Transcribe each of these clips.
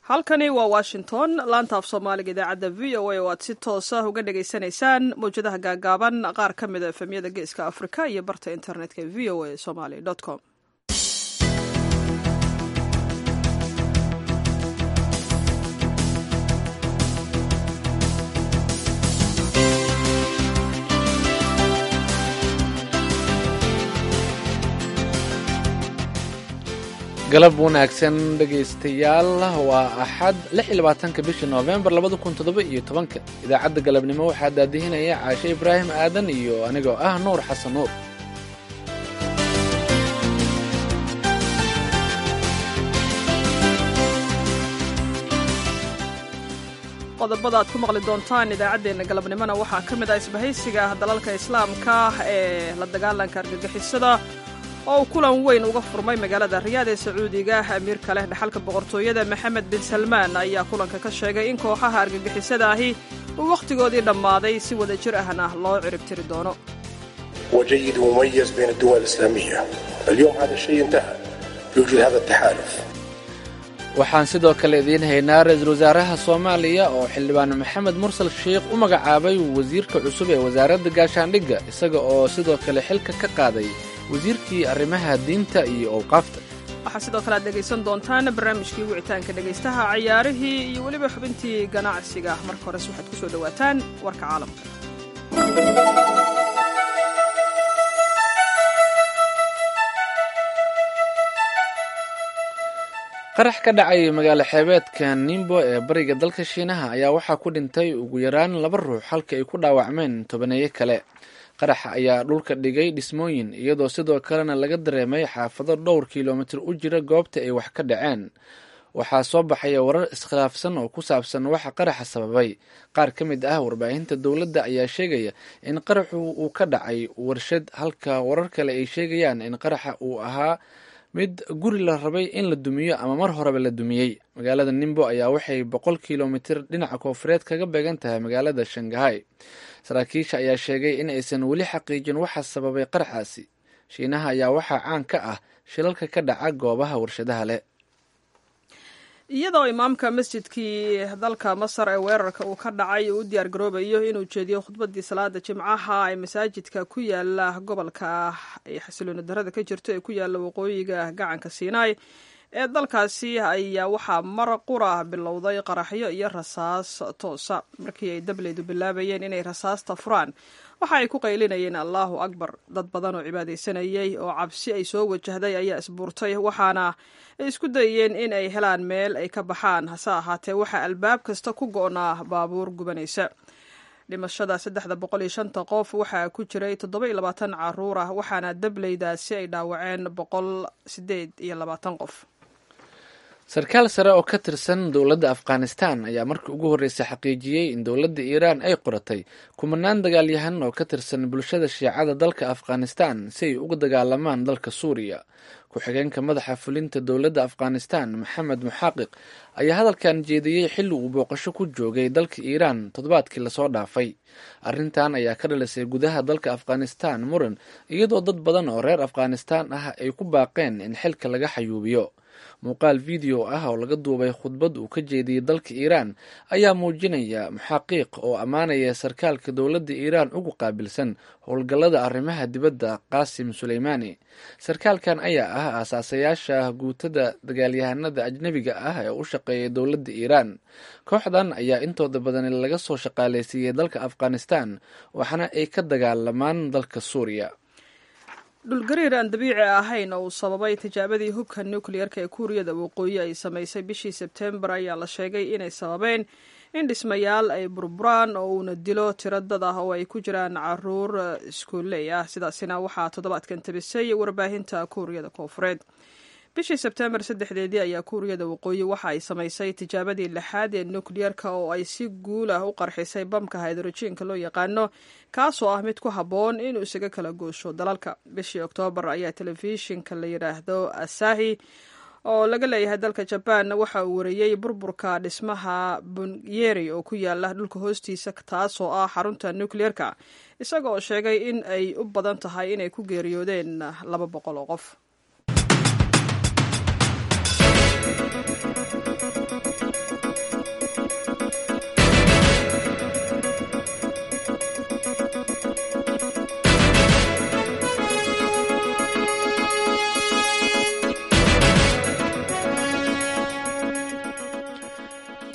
halkani waa washington laanta af soomaaliga idaacadda v o a oo aad si toosa uga dhagaysanaysaan mawjadaha gaagaaban qaar ka mida efemyada geeska afrika iyo barta internetka v o a somaly com galab wanaagsan dhegaystayaal waa axad lix iyo labaatanka bisha noofembar labada kun toddoba iyo tobanka idaacadda galabnimo waxaa daadihinaya caashe ibraahim aadan iyo anigoo ah nuur xasan nuur qodobada aad ku maqli doontaan idaacaddeenna galabnimona waxaa ka mid ah isbahaysiga dalalka islaamka ee la dagaalanka argagixisada oo uu kulan weyn uga furmay magaalada riyaad ee sacuudiga amiirka leh dhaxalka boqortooyada maxamed bin salmaan ayaa kulanka ka sheegay in kooxaha argagixisada ahi uu wakhtigoodii dhammaaday si wada jir ahna loo ciribtiri doono وجيد ومميز بين الدول الإسلامية اليوم هذا الشيء انتهى يوجد هذا التحالف waxaan sidoo kale idiin haynaa ra-iisul wasaaraha soomaaliya oo xildhibaan maxamed mursal sheikh u magacaabay wasiirka cusub ee wasaaradda gaashaandhigga isaga oo sidoo kale xilka ka qaaday wasiirkii arrimaha diinta iyo owqaafta waxaa sidoo kale aad dhegaysan doontaan barnaamijkii wicitaanka dhegaystaha cayaarihii iyo weliba xubintii ganacsiga marka hores waxaad ku soo dhowaataan warka caalamka qarax ka dhacay magaalo xeebeedka nimbo ee bariga dalka shiinaha ayaa waxaa ku dhintay ugu yaraan laba ruux halka ay ku dhaawacmeen tobaneeyo kale qaraxa ayaa dhulka dhigay dhismooyin iyadoo sidoo kalena laga dareemay xaafado dhowr kilomitir u jira goobta ay wax ka dhaceen waxaa soo baxaya warar iskhilaafsan oo ku saabsan waxa qaraxa sababay qaar ka mid ah warbaahinta dowladda ayaa sheegaya in qaraxu uu ka dhacay warshad halka warar kale ay sheegayaan in qaraxa uu ahaa mid guri la rabay in la dumiyo ama mar horeba la dumiyey magaalada nimbo ayaa waxay boqol kilomitir dhinaca koofureed kaga beegan tahay magaalada shangahay saraakiisha ayaa sheegay in aysan weli xaqiijin waxa sababay qaraxaasi shiinaha ayaa waxaa caan ka ah shilalka ka dhaca goobaha warshadaha leh iyadoo imaamka masjidkii dalka masar ee weerarka uu ka dhacay uu u diyaar garoobayo inuu jeediyo khudbadii salaada jimcaha ee masaajidka ku yaala gobolka ay xasilooni darada ka jirto ee ku yaala waqooyiga gacanka siinaai ee dalkaasi ayaa waxaa mar qura bilowday qaraxyo iyo rasaas toosa markii ay dableydu bilaabayeen inay rasaasta furaan waxa ay ku qaylinayeen allahu akbar dad badan oo cibaadaysanayay oo cabsi ay soo wajahday ayaa isbuurtay waxaana ay isku dayeen in ay helaan meel ay ka baxaan hase ahaatee waxaa albaab kasta ku go-naa baabuur gubanaysa dhimashada saddexda boqol iyo shanta qof waxaa ku jiray toddoba iyo labaatan caruur ah waxaana dableydaasi ay dhaawaceen boqol sideed iyo labaatan qof sarkaal sare oo ka tirsan dowladda afghanistan ayaa markii ugu horreysay xaqiijiyey in dowladda iiraan ay qoratay kumanaan dagaalyahan oo ka tirsan bulshada shiicada dalka afghanistan si ay uga dagaalamaan dalka suuriya ku-xigeenka madaxa fulinta dowladda afghanistan maxamed muxaaqiq ayaa hadalkan jeediyey xilli uu booqasho ku joogay dalka iiraan toddobaadkii lasoo dhaafay arrintan ayaa ka dhalisay gudaha dalka afghanistan muran iyadoo dad badan oo reer afghanistan ah ay ku baaqeen in xilka laga xayuubiyo muuqaal video ah oo laga duubay khudbad uu ka jeediyey dalka iiraan ayaa muujinaya muxaqiiq oo ammaanaya sarkaalka dowladda iiraan ugu qaabilsan howlgallada arrimaha dibadda qaasim suleymaani sarkaalkan ayaa ah aasaasayaasha guutada dagaalyahanada ajnebiga ah ee u shaqeeya dowladda iiraan kooxdan ayaa intooda badan laga soo shaqaaleysiiyey dalka afghanistan waxaana ay ka dagaalamaan dalka suuriya dhulgariir aan dabiici ahayn oo uu sababay tijaabadii hubka nukliyeerka ee kuuriyada waqooyi ay samaysay bishii sebtembar ayaa la sheegay inay sababeen in dhismayaal ay burburaan oo uuna dilo tiro dad ah oo ay ku jiraan caruur iskuulley ah sidaasina waxaa toddobaadkan tabisay warbaahinta kuuriyada koofureed bishii sebtembar saddexdeedii ayaa kuuriyada waqooyi waxa ay samaysay tijaabadii lixaad ee nukliyeerka oo ay si guul ah u qarxisay bamka haydrojiinka loo yaqaano kaasoo ah mid ku habboon inuu isaga kala goosho dalalka bishii oktoobar ayaa telefishinka la yidhaahdo asahi oo laga leeyahay dalka jabaan waxa uu wariyey burburka dhismaha bunyeri oo ku yaala dhulka hoostiisa taasoo ah xarunta nukliyeerka isaga oo sheegay in ay u badan tahay inay ku geeriyoodeen laba boqol oo qof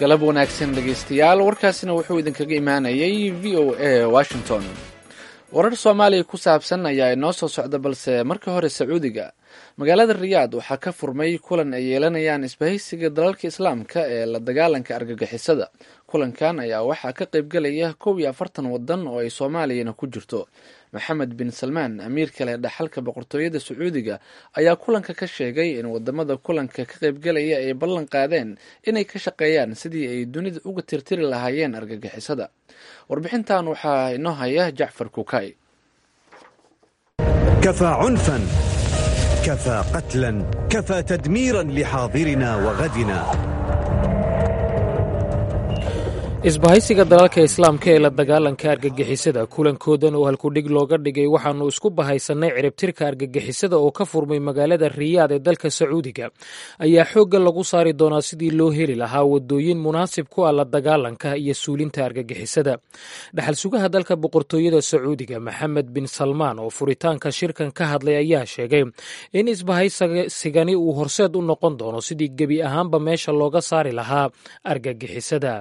galab wanaagsan dhegaystayaal warkaasina wuxuu idinkaga imaanayay v o a washington warar soomaaliya ku saabsan ayaa inoo soo socda balse marka hore sacuudiga magaalada riyaad waxaa ka furmay kulan ay yeelanayaan isbahaysiga dalalka islaamka ee la dagaalanka argagixisada kulankan ayaa waxaa ka qaybgelaya kow iyo afartan wadan oo ay soomaaliyana ku jirto maxamed bin salmaan amiirka leh dhaxalka boqortooyada sacuudiga ayaa kulanka ka sheegay in wadamada kulanka ka qaybgelaya ay ballan qaadeen inay ka shaqeeyaan sidii ay dunida uga tirtiri lahaayeen argagixisada warbixintan waxaa inoo haya jacfar kukay كفى عنفا كفى قتلا كفى تدميرا لحاضرنا وغدنا isbahaysiga dalalka islaamka ee la dagaalanka argagixisada kulankoodan oo halkudhig looga dhigay waxaanu isku bahaysannay ciribtirka argagixisada oo ka furmay magaalada riyaad ee dalka sacuudiga ayaa xoogga lagu saari doonaa sidii loo heli lahaa wadooyin munaasib ku ah la dagaalanka iyo suulinta argagixisada dhaxal sugaha dalka boqortooyada sacuudiga maxamed bin salmaan oo furitaanka shirkan ka hadlay ayaa sheegay in isbahaysigani uu horseed u noqon doono sidii gebi ahaanba meesha looga saari lahaa argagixisada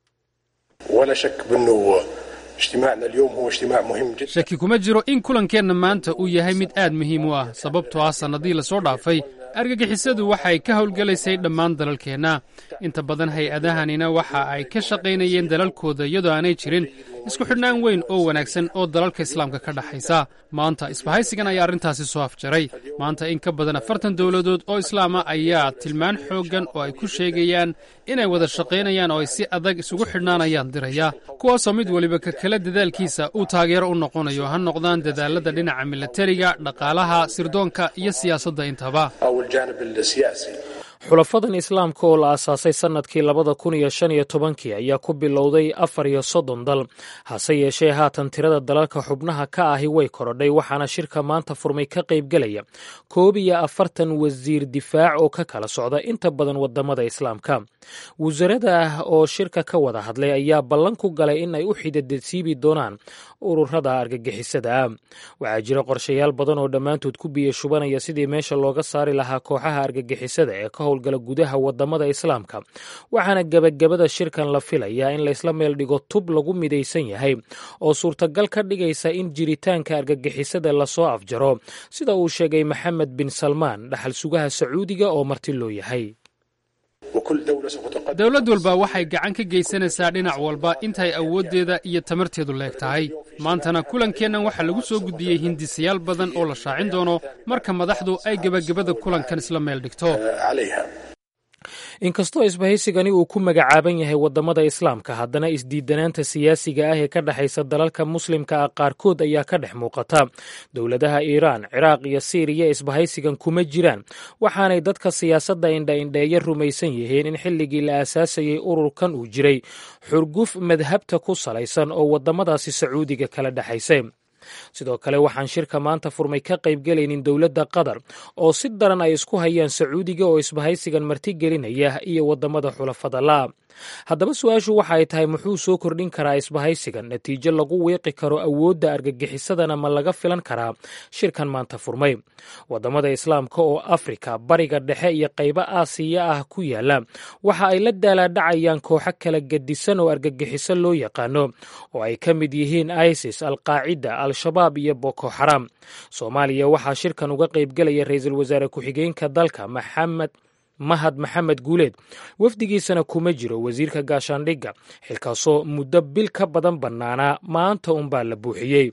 ولا شك بأنه اجتماعنا اليوم هو اجتماع مهم جدا shaki kuma jiro in kulankeenna maanta uu yahay mid aad muhiim u ah sababtoo ah sannadii lasoo dhaafay argagixisadu waxay ka howlgelaysay dhammaan dalalkeenna inta badan hay-adahanina waxa ay ka shaqaynayeen dalalkooda iyadoo aanay jirin isku xidhnaan weyn oo wanaagsan oo dalalka islaamka ka dhexaysa maanta isbahaysigan ayaa arrintaasi soo afjaray maanta in ka badan afartan dowladood oo islaama ayaa tilmaan xooggan oo ay ku sheegayaan inay wada shaqaynayaan oo ay si adag isugu xidhnaanayaan diraya kuwaasoo mid weliba ka kale dadaalkiisa uu taageero u noqonayo ha noqdaan dadaalada dhinaca milatariga dhaqaalaha sirdoonka iyo siyaasadda intaba أو الجانب السياسي xulafadan islaamka oo la aasaasay sannadkii labada kun iyo shan iyo tobankii ayaa ku bilowday afar iyo soddon dal hase yeeshee haatan tirada dalalka xubnaha ka ahi way korodhay waxaana shirka maanta furmay ka qaybgelaya koob iyo afartan wasiir difaac oo ka kala socda inta badan wadamada islaamka wasarada ah oo shirka ka wada hadlay ayaa ballan ku galay in ay u xidadasiibi doonaan ururada argagixisada ah waxaa jira qorshayaal badan oo dhammaantood ku biyo shubanaya sidii meesha looga saari lahaa kooxaha argagixisada ee ka howlgala gudaha wadamada islaamka waxaana gebagabada shirkan la filayaa in laysla meel dhigo tub lagu midaysan yahay oo suurtagal ka dhigaysa in jiritaanka argagixisada lasoo afjaro sida uu sheegay maxamed bin salmaan dhaxal sugaha sacuudiga oo marti loo yahay وكل دولة سوف تقدم dowlad walba waxay gacan ka geysanaysaa dhinac walba intay awooddeeda iyo tamarteedu leeg tahay maantana kulankeennan waxaa lagu soo gudbiyey hindisayaal badan oo la shaacin doono marka madaxdu ay gebagabada kulankan isla meel dhigto عليها inkastoo isbahaysigani uu ku magacaaban yahay wadamada islaamka haddana isdiidanaanta siyaasiga ah ee ka dhexaysa dalalka muslimka ah qaarkood ayaa ka dhex muuqata dowladaha iiraan ciraaq iyo siiriya isbahaysigan kuma jiraan waxaanay dadka siyaasadda indha-indheeya rumaysan yihiin in xilligii la aasaasayey ururkan uu jiray xurguf madhabta ku salaysan oo wadamadaasi sacuudiga kala dhexaysay sidoo kale waxaan shirka maanta furmay ka qaybgelaynin dowladda qatar oo si daran ay isku hayaan sacuudiga oo isbahaysigan martigelinaya iyo wadamada xulafada la haddaba su-aashu waxa ay tahay muxuu soo kordhin karaa isbahaysigan natiijo lagu wiiqi karo awoodda argagixisadana ma laga filan karaa shirkan maanta furmay wadamada islaamka oo afrika bariga dhexe iyo qaybo aasiya ah ku yaala waxa ay la daalaadhacayaan kooxo kala gedisan oo argagixiso loo yaqaano oo ay ka mid yihiin isis alqaacida al-shabaab iyo boko xaram soomaaliya waxaa shirkan uga qaybgelaya ra-iisul wasaare ku-xigeenka dalka maxamed mahad maxamed guuleed wafdigiisana kuma jiro wasiirka gaashaandhigga xilkaasoo muddo bil ka badan bannaanaa maanta unbaa la buuxiyey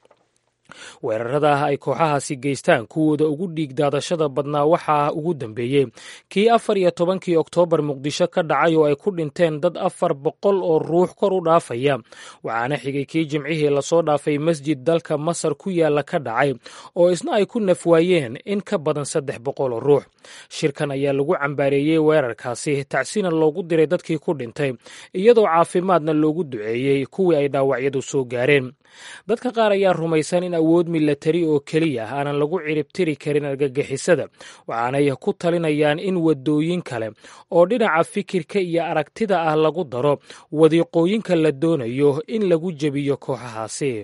weerarada ah ay kooxahaasi geystaan kuwooda ugu dhiig daadashada badnaa waxaa ugu dambeeyey kii afar iyo tobankii oktoobar muqdisho ka dhacay oo ay ku dhinteen dad afar boqol oo ruux kor u dhaafaya waxaana xigay kii jimcihii lasoo dhaafay masjid dalka masar ku yaala ka dhacay oo isna ay ku nafwaayeen in ka badan saddex boqol oo ruux shirkan ayaa lagu cambaareeyey weerarkaasi tacsina loogu diray dadkii ku dhintay iyadoo caafimaadna loogu duceeyey kuwii ay dhaawacyadu soo gaareen dadka qaar ayaa rumaysan in awood milatari oo keliya ah aanan lagu ciribtiri karin argagixisada waxaanay ku talinayaan in wadooyin kale oo dhinaca fikirka iyo aragtida ah lagu daro wadiiqooyinka la doonayo in lagu jebiyo kooxahaasi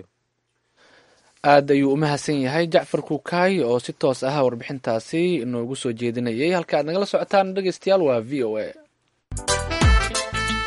aad ayuu u mahadsan yahay jacfar kukaay oo si toos ah warbixintaasi inoogu soo jeedinayay halka aad nagala socotaan dhegeystayaal waa v o a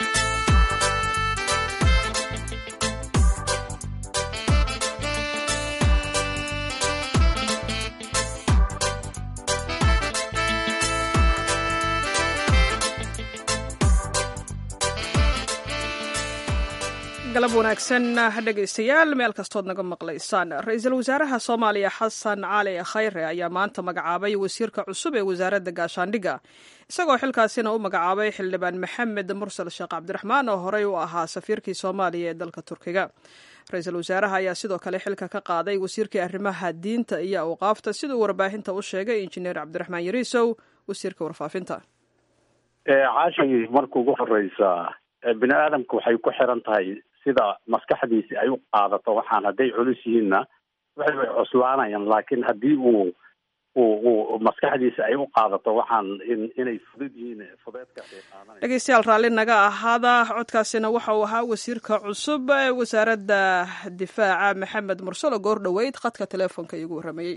galab wanaagsan dhegaystayaal meel kastood naga maqlaysaan ra-iisul wasaaraha soomaaliya xasan cali khayre ayaa maanta magacaabay wasiirka cusub ee wasaaradda gaashaandhigga isagoo xilkaasina u magacaabay xildhibaan maxamed mursal sheekh cabdiraxmaan oo horey u ahaa safiirkii soomaaliya ee dalka turkiga ra-iisul wasaaraha ayaa sidoo kale xilka ka qaaday wasiirkii arrimaha diinta iyo awqaafta siduu warbaahinta u sheegay injineer cabdiraxmaan yariisow wasiirka warfaafinta caashay marka ugu horeysa bini aadamka waxay ku xiran tahay sida maskaxdiisi ay u qaadato waxaan hadday culus yihiinna waxay way cuslaanayaan laakiin haddii uu uu uu maskaxdiisa ay u qaadato waxaan in inay fudud yihiin fudeedka ay qaadanaya dhegeystayaal raalli naga ahaada codkaasina waxa uu ahaa wasiirka cusub ee wasaaradda difaaca maxamed mursalo goor dhoweyd khadka teleefonka iigu warramayey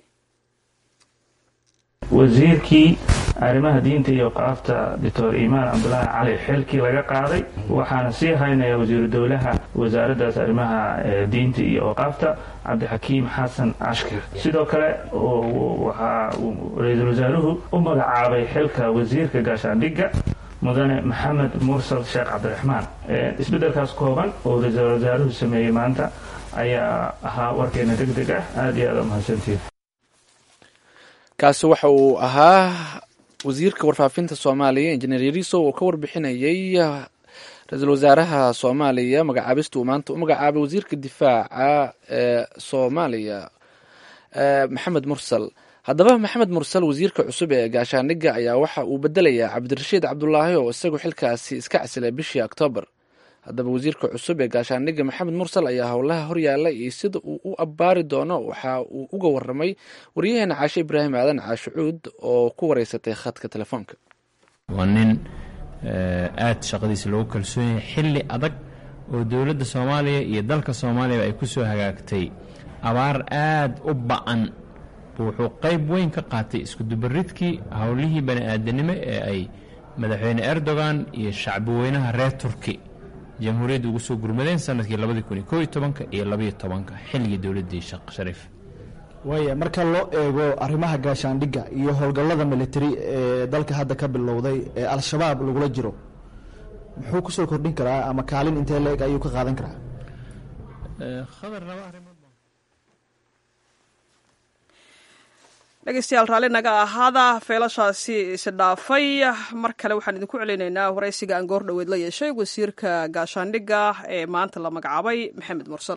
wasiirkii arrimaha diinta iyo qaabta doctor imaan cabdulaahi cali xilkii laga qaaday waxaana sii haynaya wasiiru dowlaha wasaaraddaas arrimaha diinta iyo oqaafta cabdixakiim xasan cashkir sidoo kale waxaa ra-iisul wasaaruhu u magacaabay xilka wasiirka gaashaandhigga mudane maxamed mursal sheekh cabdiraxmaan isbeddelkaas kooban oo ra-iisul wasaaruhu sameeyey maanta ayaa ahaa warkeena deg deg ah aada iyo aada umahadsantiin kaasi waxa uu ahaa wasiirka warfaafinta soomaaliya injineer yariso oo ka warbixinayay ra-iisul wasaaraha soomaaliya magacaabista uu maanta u magacaabay wasiirka difaaca ee soomaaliya maxamed mursal haddaba maxamed mursal wasiirka cusub ee gaashaandhigga ayaa waxa uu bedelayaa cabdirashiid cabdulaahi oo isagu xilkaasi iska casilay bishii oktoobar haddaba wasiirka cusub ee gaashaandhigga maxamed mursal ayaa howlaha horyaala iyo sida uu u abbaari doono waxa uu uga waramay waryaheena caashe ibraahim aadan caashucuud oo ku wareysatay khadka telefoonka waa nin aada shaqadiisa loogu kalsoon yahay xilli adag oo dowladda soomaaliya iyo dalka soomaaliyaba ay ku soo hagaagtay abaar aada u ba-an wuxuu qayb weyn ka qaatay iskudubaridkii howlihii bani aadanimo ee ay madaxweyne erdogan iyo shacbi weynaha reer turki jamhuuriyadda ugu soo gurmadeen sanadkii labadii kun iyo koob iyo tobanka iyo labaiyo tobanka xilligii dowladdii sheekh shariif waaya marka loo eego arrimaha gaashaandhigga iyo howlgallada military ee dalka hadda ka bilowday ee al-shabaab lagula jiro muxuu kusoo kordhin karaa ama kaalin intee la-eg ayuu ka qaadan karaa dhegeystayaal raalli naga ahaada feelashaasi isdhaafay mar kale waxaan idinku celinaynaa waraysiga aan goor dhoweed la yeeshay wasiirka gaashaandhigga ee maanta la magacaabay maxamed mursal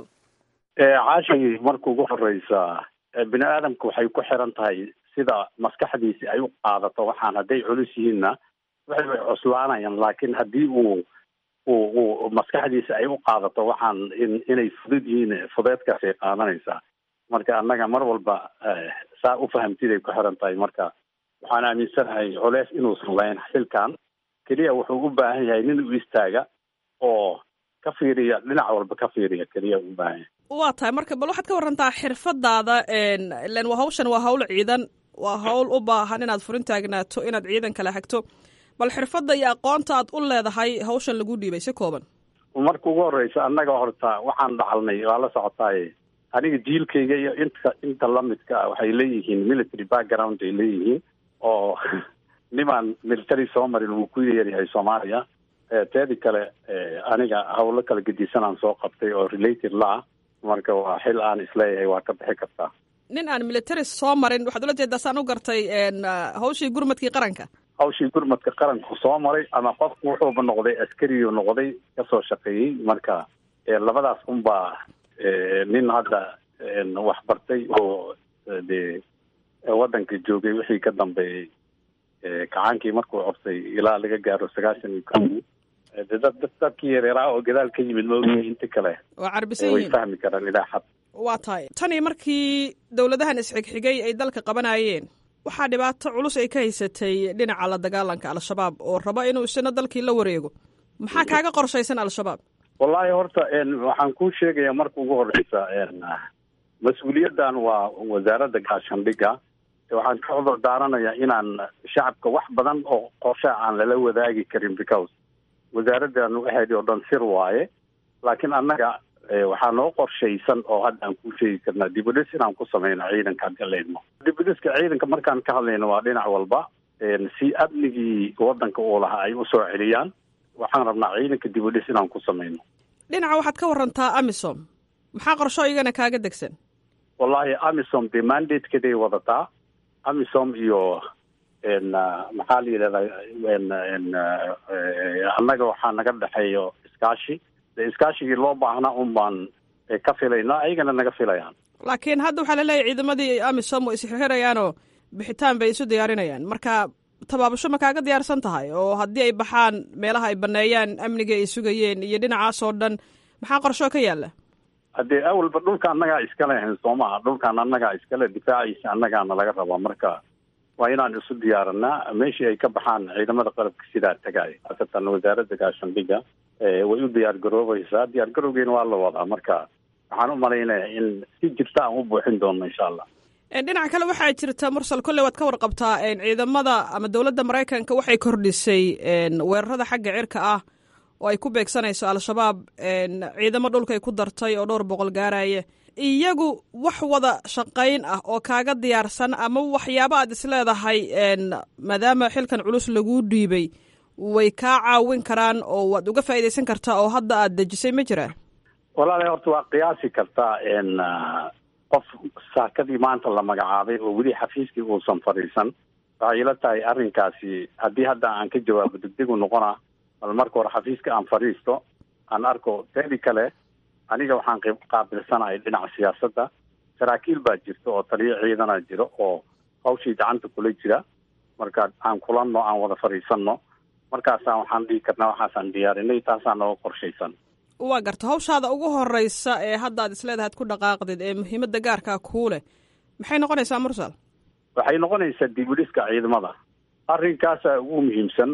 caashay marka ugu horeysa bini aadamka waxay ku xiran tahay sida maskaxdiisi ay u qaadato waxaan hadday culus yihiinna waxay way cuslaanayaan laakiin haddii uu uu uu maskaxdiisa ay u qaadato waxaan in inay fudud yihiin fudeedkaas ay qaadanaysaa marka annaga mar walba saa u fahamtiday ku xiran tahay marka waxaan aaminsanahay culeys inuusan lahayn xilkan keliya wuxuu u baahan yahay nin u istaaga oo ka fiiriya dhinac walba ka fiiriya keliya u baahan yahay waa tahay marka bal waxaad ka warantaa xirfadaada ilen waa hawshan waa hawl ciidan waa hawl u baahan inaad furin taagnaato inaad ciidan kala hagto bal xirfadda iyo aqoonta aad u leedahay hawshan lagu dhiibay si kooban marka ugu horeysa annaga horta waxaan dhacalnay waa la socotaaye aniga jiilkayga iyo inta inta lamidka ah waxay leeyihiin military background ay leeyihiin oo nimaan military soo marin wuu ku yaryahay soomaaliya teedi kale aniga hawlo kala gedisanaan soo qabtay oo related la-ah marka waa xil aan isleeyahay waa ka bixi kartaa nin aan military soo marin waxaad ula jeedaa saan u gartay hawshii gurmadkii qaranka hawshii gurmadka qaranku soo maray ama qofku wuxuuba noqday askariyu noqday kasoo shaqeeyey marka labadaas unbaa nin hadda wax bartay oo dee waddanka joogay wixii ka dambeeyey kacaankii markuu corsay ilaa laga gaaro sagaashan iyo ko de dad dadkii yareeraa oo gadaal ka yimid maogii inta kale waa carbisan way yihiin fahmi karaan ilaa xad waa tahay tanii markii dowladahan isxigxigay ay dalka qabanayeen waxaa dhibaato culus ay ka haysatay dhinaca la dagaalanka al-shabaab oo raba inuu isna dalkii la wareego maxaa kaaga qorshaysan al-shabaab wallaahi horta waxaan kuu sheegayaa marka ugu horeysa mas-uuliyaddan waa wasaaradda gaashandhigga waxaan ka cudur daaranayaa inaan shacabka wax badan oo qorshaa aan lala wadaagi karin because wasaaraddan waxeedi oo dhan sir waaye laakiin annaga waxaa noo qorshaysan oo hadda aan kuu sheegi karnaa dibudhis inaan ku sameyno ciidanka haddi leydmo dibudhiska ciidanka markaan ka hadlayno waa dhinac walba si amnigii waddanka uu lahaa ay usoo celiyaan waxaan rabnaa ciidanka dibudhis inaan ku sameyno dhinaca waxaad ka warantaa amisom maxaa qorsho iyagana kaaga degsan wallahi amisom dee mandatekeeday wadataa amisom iyo maxaa la yidhahdaa annaga waxaa naga dhexeeyo iskaashi de iskaashigii loo baahnaa un baan ka filaynaa ayagana naga filayaan laakiin hadda waxaa laleeyahy ciidamadii amisom way isxirxirayaanoo bixitaan bay isu diyaarinayaan marka tabaabasho ma kaaga diyaarsan tahay oo haddii ay baxaan meelaha ay baneeyaan amniga ay sugayeen iyo dhinacaas oo dhan maxaa qorshoo ka yaala haddee awalba dhulka annagaa iskale ahayn soo maha dhulkaan annagaa iskale difaaciisa annagaana laga rabaa marka waa inaan isu diyaaranaa meeshii ay ka baxaan ciidamada qalabka sidaa tagaay haasatan wasaaradda gaashandhiga way u diyaar garoobaysaa diyaar garowgeena waa la wadaa marka waxaan u malaynaya in si jirta aan u buuxin doono insha allah dhinaca kale waxaa jirta mursal kolley waad ka warqabtaa ciidamada ama dowladda maraykanka waxay kordhisay weerarada xagga cirka ah oo ay ku beegsanayso al-shabaab ciidamo dhulka ay ku dartay oo dhowr boqol gaaraya iyagu wax wada shaqayn ah oo kaaga diyaarsan ama waxyaaba aad isleedahay maadaama xilkan culus laguu dhiibay way kaa caawin karaan oo waad uga faa'iidaysan kartaa oo hadda aad dejisay ma jiraan walaala horta waa qiyaasi kartaa qof saakadii maanta la magacaabay oo weli xafiiskii uusan fadhiisan waxay ila tahay arrinkaasi haddii hadda aan ka jawaabo degdegu noqona bal marka hore xafiiska aan fadhiisto aan arko teedi kale aniga waxaan qeyb qaabilsanahay dhinaca siyaasadda saraakiil baa jirta oo taliyo ciidana jiro oo hawshii gacanta kula jira marka aan kulanno aan wada fadhiisanno markaasaan waxaan dhihi karnaa waxaasaan diyaarinay taasaan nooga qorshaysan waa garta hawshaada ugu horeysa ee hadda aad isleedahay ad ku dhaqaaqdid ee muhiimadda gaarkaa kuu leh maxay noqonaysaa mursal waxay noqonaysaa dibudhiska ciidamada arrinkaasaa ugu muhiimsan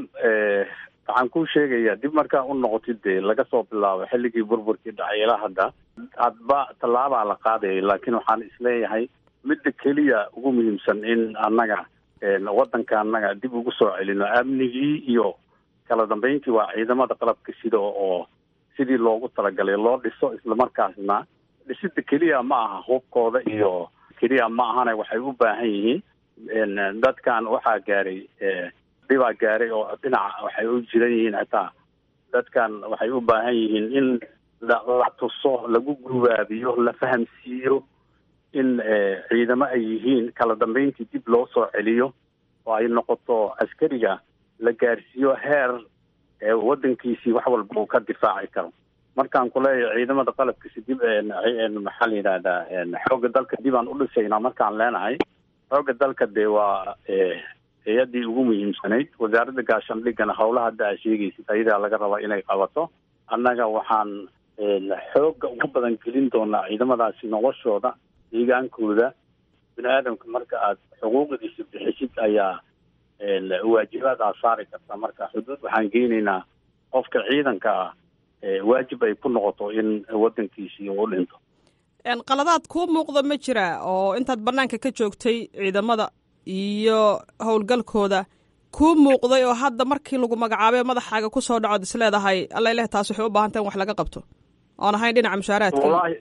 waxaan kuu sheegayaa dib markaa u noqotid dee laga soo bilaabo xilligii burburkii dhacay ilaa hadda hadba tallaabaa la qaadayay laakiin waxaan isleeyahay midda keliya ugu muhiimsan in annaga waddanka annaga dib ugu soo celino amnigii iyo kala dambeyntii waa ciidamada qalabka sida oo sidii loogu talagalay loo dhiso islamarkaasna dhisida keliya ma aha hubkooda iyo keliya ma ahana waxay u baahan yihiin dadkan waxaa gaaray dhibaa gaaray oo dhinaca waxay u jiran yihiin hataa dadkan waxay u baahan yihiin in la tuso lagu gubaabiyo la fahamsiiyo in ciidamo ay yihiin kala dambeyntii dib loo soo celiyo oo ay noqoto askariga la gaarsiiyo heer waddankiisii wax walba uu ka difaaci karo markaan kuleeyahay ciidamada qalabkiisi dib maxaa la yidhahdaa xoogga dalka dib aan u dhisaynaa markaan leenahay xoogga dalka dee waa hay-addii ugu muhiimsanayd wasaaradda gaashandhigana howlaha hadda aa sheegaysid ayadaa laga rabaa inay qabato annaga waxaan xoogga ugu badan gelin doonaa ciidamadaasi noloshooda deegaankooda bini aadamka marka aad xuquuqdiisa bixisid ayaa waajibaad aad saari karta marka xuduud waxaan geynaynaa qofka ciidanka ah waajib ay ku noqoto in waddankiisii uu dhinto qaladaad kuu muuqda ma jira oo intaad banaanka ka joogtay ciidamada iyo howlgalkooda kuu muuqday oo hadda markii lagu magacaabay madaxaaga kusoo dhacood is leedahay alla ileh taas waxay u baahan taha in wax laga qabto oon ahayn dhinaca mushaaraadka wallahi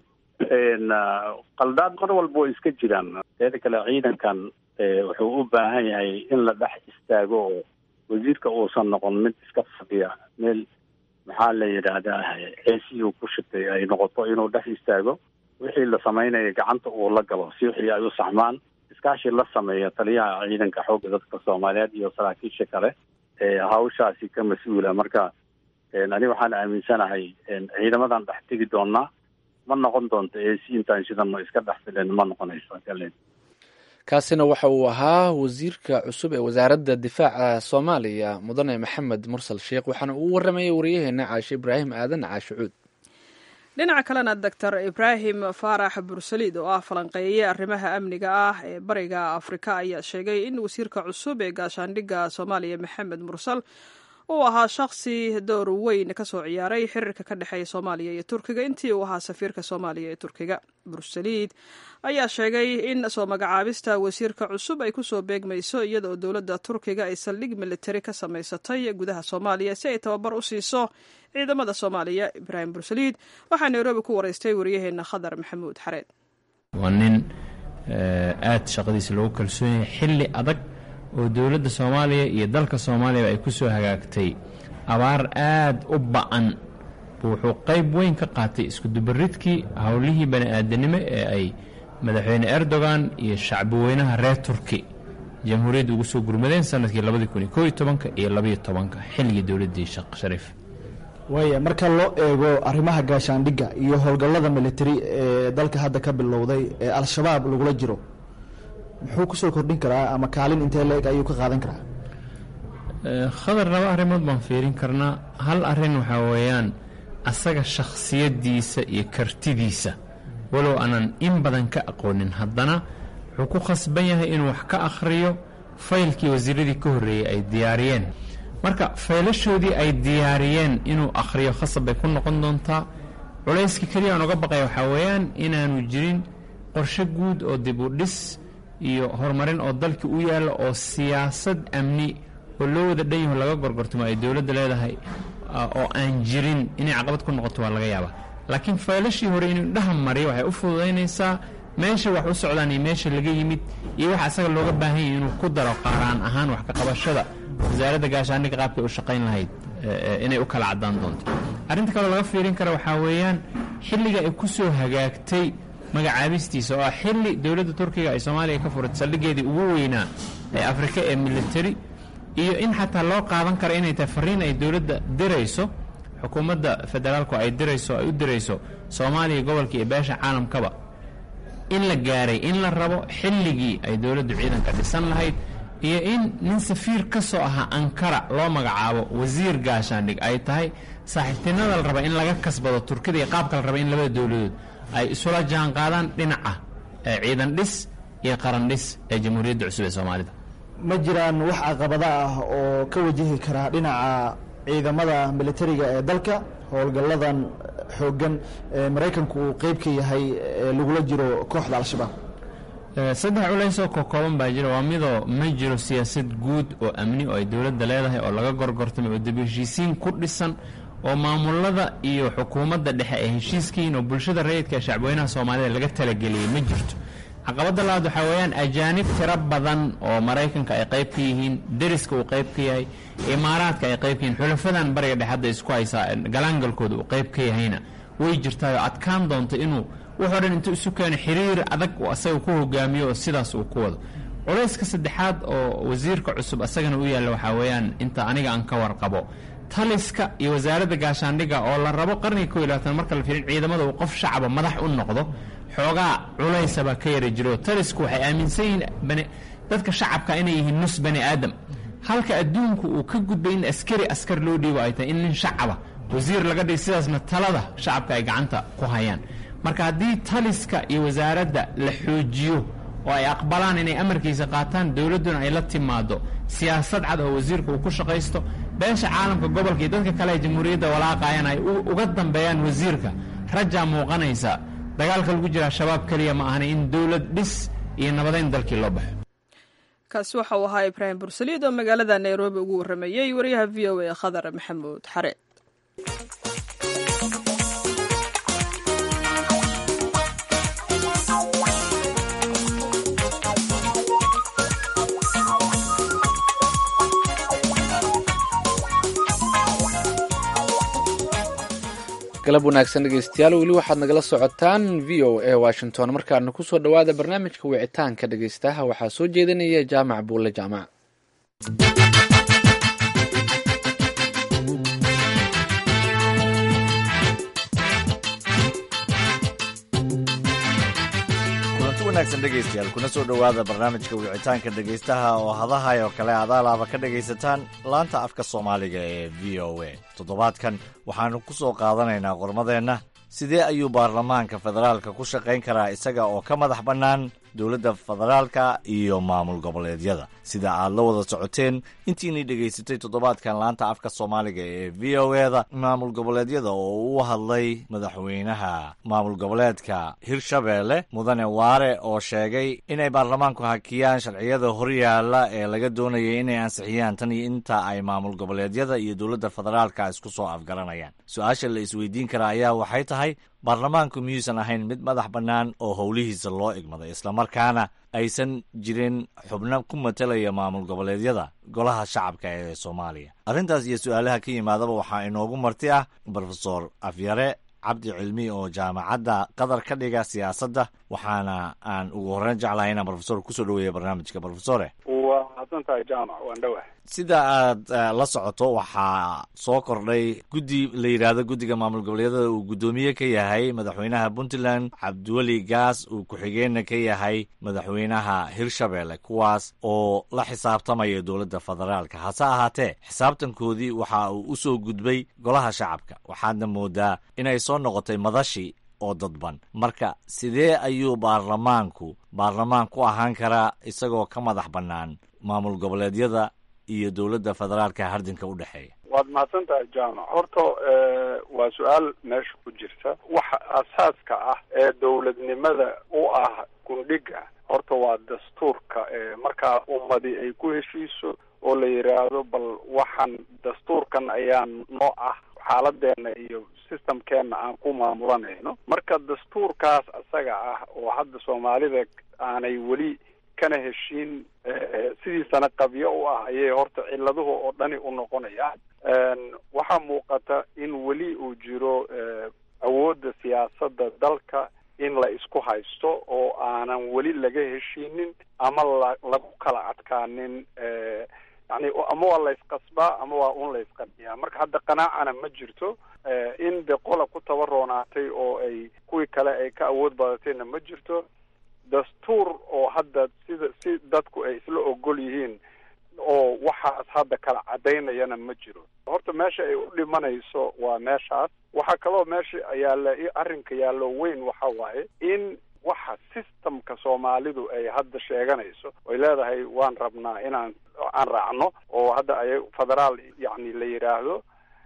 qaldaad mar walba way iska jiraan teeda kale ciidankan wuxuu u baahan yahay in la dhex istaago oo wasiirka uusan noqon mid iska fadhiya meel maxaa la yidhaahdaa ceesihii uu ku shitay ay noqoto inuu dhex istaago wixii la samaynayo gacanta uu la galo si wixii ay u saxmaan iskaashi la sameeya taliyaha ciidanka xoogga dadka soomaaliyeed iyo saraakiisha kale hawshaasi ka mas-uula marka ani waxaan aaminsanahay ciidamadan dhex tegi doonaa ma noqon doonto eesi intaan shidano iska dhex filen ma noqonayso kalen kaasina waxa uu ahaa wasiirka cusub ee wasaaradda difaaca soomaaliya mudane maxamed mursal sheekh waxaana uu waramayay wariyaheena caashe ibraahim aadan caashe cuud dhinaca kalena doctor ibraahim faarax bursaliid oo ah falanqeeye arrimaha amniga ah ee bariga afrika ayaa sheegay in wasiirka cusub ee gaashaandhigga soomaaliya maxamed mursal uu ahaa shakhsi door weyn ka soo ciyaaray xiriirka ka dhexeeya soomaaliya iyo turkiga intii uu ahaa safiirka soomaaliya ee turkiga bursaliid ayaa sheegay in soo magacaabista wasiirka cusub ay kusoo beegmayso iyada oo dowladda turkiga ay saldhig militari ka samaysatay gudaha soomaaliya si ay tababar u siiso ciidamada soomaaliya ibraahim bursaliid waxaa nairobi ku wareystay wariyaheena khadar maxamuud xareed waa nin aada shaqadiisa loogu kalsoon yahay xilli adag oo dowladda soomaaliya iyo dalka soomaaliyaba ay ku soo hagaagtay abaar aad u ba-an wuxuu qayb weyn ka qaatay iskudubaridkii howlihii bani aadanimo ee ay madaxweyne erdogan iyo shacbiweynaha reer turki jamhuuriyadda ugu soo gurmadeen sanadkii labadii kun iyo koo iyo tobanka iyo labaiyo tobanka xilligii dowladdii sheekh shariif waaya marka loo eego arrimaha gaashaandhigga iyo howlgallada militari ee dalka hadda ka bilowday ee al-shabaab lagula jiro muxuu kusoo kordhin karaa ama kaalin intee la-eg ayuu ka qaadan karaa khadar laba arrimood baan fiirin karnaa hal arrin waxaa weeyaan asaga shakhsiyaddiisa iyo kartidiisa walow aanan in badan ka aqoonin haddana wuxuu ku khasban yahay inuu wax ka akhriyo faylkii wasiiradii ka horreeyey ay diyaariyeen marka faylashoodii ay diyaariyeen inuu akhriyo khasab bay ku noqon doontaa culayska keliya aan uga baqaya waxaa weeyaan inaanu jirin qorshe guud oo dib u dhis iyo horumarin oo dalkii u yaalla oo siyaasad amni oo loo wada dhan yaho laga gorgortamo ay dowladda leedahay oo aan jirin inay caqabad ku noqoto waa laga yaabaa laakiin faylashii hore inuu indhaha mariyo waxay u fududaynaysaa meesha wax u socdaan iyo meesha laga yimid iyo waxa asaga looga baahan yahay inuu ku daro qaaraan ahaan wax ka qabashada wasaaradda gaashaandhigga qaabkay u shaqayn lahayd inay u kala caddaan doonto arrinta kaloo laga fiirin kara waxaa weeyaan xilliga ay ku soo hagaagtay magacaabistiisa oo ah xilli dowladda turkiga ay soomaaliya ka furatay saldhiggeedii ugu weynaa ee afrika ee military iyo in xataa loo qaadan karo inay tahay fariin ay dowladda dirayso xukuumadda federaalku ay dirayso ay u dirayso soomaaliya gobolka iyo beesha caalamkaba in la gaaray in la rabo xilligii ay dowladdu ciidanka dhisan lahayd iyo in nin safiir ka soo ahaa ankara loo magacaabo wasiir gaashaandhig ay tahay saaxiibtinada la raba in laga kasbado turkida iyo qaabka la raba in labada dowladood ay isula jaan qaadaan dhinaca ciidan dhis iyo qaran dhis ee jamhuuriyadda cusub ee soomaalida ma jiraan wax caqabada ah oo ka wajihi karaa dhinaca ciidamada militariga ee dalka howlgalladan xooggan ee maraykanku uu qeyb ka yahay ee lagula jiro kooxda al-shabaab saddex culays oo kokooban baa jira waa midoo ma jiro siyaasad guud oo amni oo ay dowladda leedahay oo laga gorgortamay oo dib-heshiisiin ku dhisan oo maamulada iyo xukuumadda dhexe ay heshiiskiin oo bulshada rayidka ee shacbweynaha soomaalida laga talageliyey ma jirto caqabadda labaad waxaa weeyaan ajaanib tiro badan oo maraykanka ay qayb ka yihiin deriska uu qayb ka yahay imaaraadka ay qayb ka yihiin xulafadan bariga dhexe hadda isku haysaa galaangalkooda uu qayb ka yahayna way jirtaayoo adkaan doonta inuu wuxoo dhan intuu isu keeno xiriir adag uu asaga ku hogaamiyo oo sidaas uu ku wado culayska saddexaad oo wasiirka cusub asagana u yaalla waxaa weeyaan inta aniga aan ka warqabo taliska iyo wasaaradda gaashaandhigga oo la rabo qarniga ko iyo labaatan marka la fiirin ciidamada uu qof shacaba madax u noqdo xoogaa culaysabaa ka yara jiro talisku waxay aaminsan yihiin dadka shacabka inay yihiin nus bani aadam halka adduunku uu ka gudbay in askari askar loo dhiibo ay tahay in nin shacaba wasiir laga dhig sidaasna talada shacabka ay gacanta ku hayaan marka haddii taliska iyo wasaaradda la xoojiyo oo ay aqbalaan inay amarkiisa qaataan dowladduna ay la timaado siyaasad cad oo wasiirka uu ku shaqaysto beesha caalamka gobolka iyo dadka kale ee jamhuuriyadda walaaqayan ay uga dambeeyaan wasiirka rajaa muuqanaysa dagaalka lagu jira shabaab keliya ma ahna in dowlad dhis iyo nabadayn dalkii loo baxo kaasi waxa uu ahaa ibraahim bursaliid oo magaalada nairobi ugu warrameeyey wariyaha v o a khadar maxamuud xare galab wanaagsan dhegeystayaal weli waxaad nagala socotaan v o a washington markaana kusoo dhowaada barnaamijka wicitaanka dhegeystaha waxaa soo jeedinaya jaamac buulle jaamac kulanti wanaagsan dhegaystayaal kuna soo dhowaada barnaamijka wicitaanka dhegaystaha oo hadahay oo kale adaalaaba ka dhegaysataan laanta afka soomaaliga ee v o a toddobaadkan waxaannu ku soo qaadanaynaa qormadeenna sidee ayuu baarlamaanka federaalka ku shaqayn karaa isaga oo ka madax bannaan dowladda federaalka iyo maamul goboleedyada sida aad la wada socoteen intiinii dhegaysatay toddobaadkan laanta afka soomaaliga ee v o eda maamul goboleedyada oo u hadlay madaxweynaha maamul goboleedka hirshabeelle mudane waare oo sheegay inay baarlamaanku hakiyaan sharciyada horyaala ee laga doonayay inay ansixiyaan tan iyo inta ay maamul goboleedyada iyo dowladda federaalka isku soo afgaranayaan su-aasha la isweydiin karaa ayaa waxay tahay baarlamaanku miyuusan ahayn mid madax bannaan oo howlihiisa loo igmaday islamarkaana aysan jirin xubno ku matalaya maamul goboleedyada golaha shacabka ee soomaaliya arrintaas iyo su-aalaha ka yimaadaba waxaa inoogu marti ah brofesor afyare cabdi cilmi oo jaamacadda qatar ka dhiga siyaasadda waxaana aan ugu horreyn jeclahay inaan brofesor kusoo dhaweeya barnaamijka brofesore waa mahadsantahay jaamac waan dhowah sida aad la socoto waxaa soo kordhay guddi la yidhaahdo guddiga maamul goboleedyada uu guddoomiye ka yahay madaxweynaha puntland cabdiweli gaas uu ku-xigeenna ka yahay madaxweynaha hirshabelle kuwaas oo la xisaabtamaya dowladda federaalka hase ahaatee xisaabtankoodii waxa uu u soo gudbay golaha shacabka waxaadna moodaa inay soo noqotay madashi oo dadban marka sidee ayuu baarlamaanku baarlamaan ku ahaan karaa isagoo ka madax bannaan maamul goboleedyada iyo dowladda federaalka hardinka u dhexeeya waad mahadsan tahay jaamac horta waa su-aal meesha ku jirta waxa asaaska ah ee dowladnimada u ah gundhiga horta waa dastuurka markaa ummadi ay ku heshiiso oo la yidhaahdo bal waxaan dastuurkan ayaa noo ah xaaladeena iyo systemkeena aan ku maamulanayno marka dastuurkaas isaga ah oo hadda soomaalida aanay weli kana heshiin sidiisana qabyo u ah ayay horta ciladuhu oo dhani u noqonayaan waxaa muuqata in weli uu jiro awoodda siyaasadda dalka in la isku haysto oo aanan weli laga heshiinin ama la lagu kala adkaanin yani ama waa la isqasbaa ama waa un la isqabiyaa marka hadda qanaacana ma jirto in de qola ku tabaroonaatay oo ay kuwii kale ay ka awood badatayna ma jirto dastuur oo hadda sida si dadku ay isla ogol yihiin oo waxaas hadda kala cadaynayana ma jiro horta meesha ay u dhimanayso waa meeshaas waxaa kaloo meesha yaalla arrinka yaallo weyn waxa waaye in waxa systemka soomaalidu ay hadda sheeganayso ay leedahay waan rabnaa inaan aan raacno oo hadda ay federaal yacni la yidhaahdo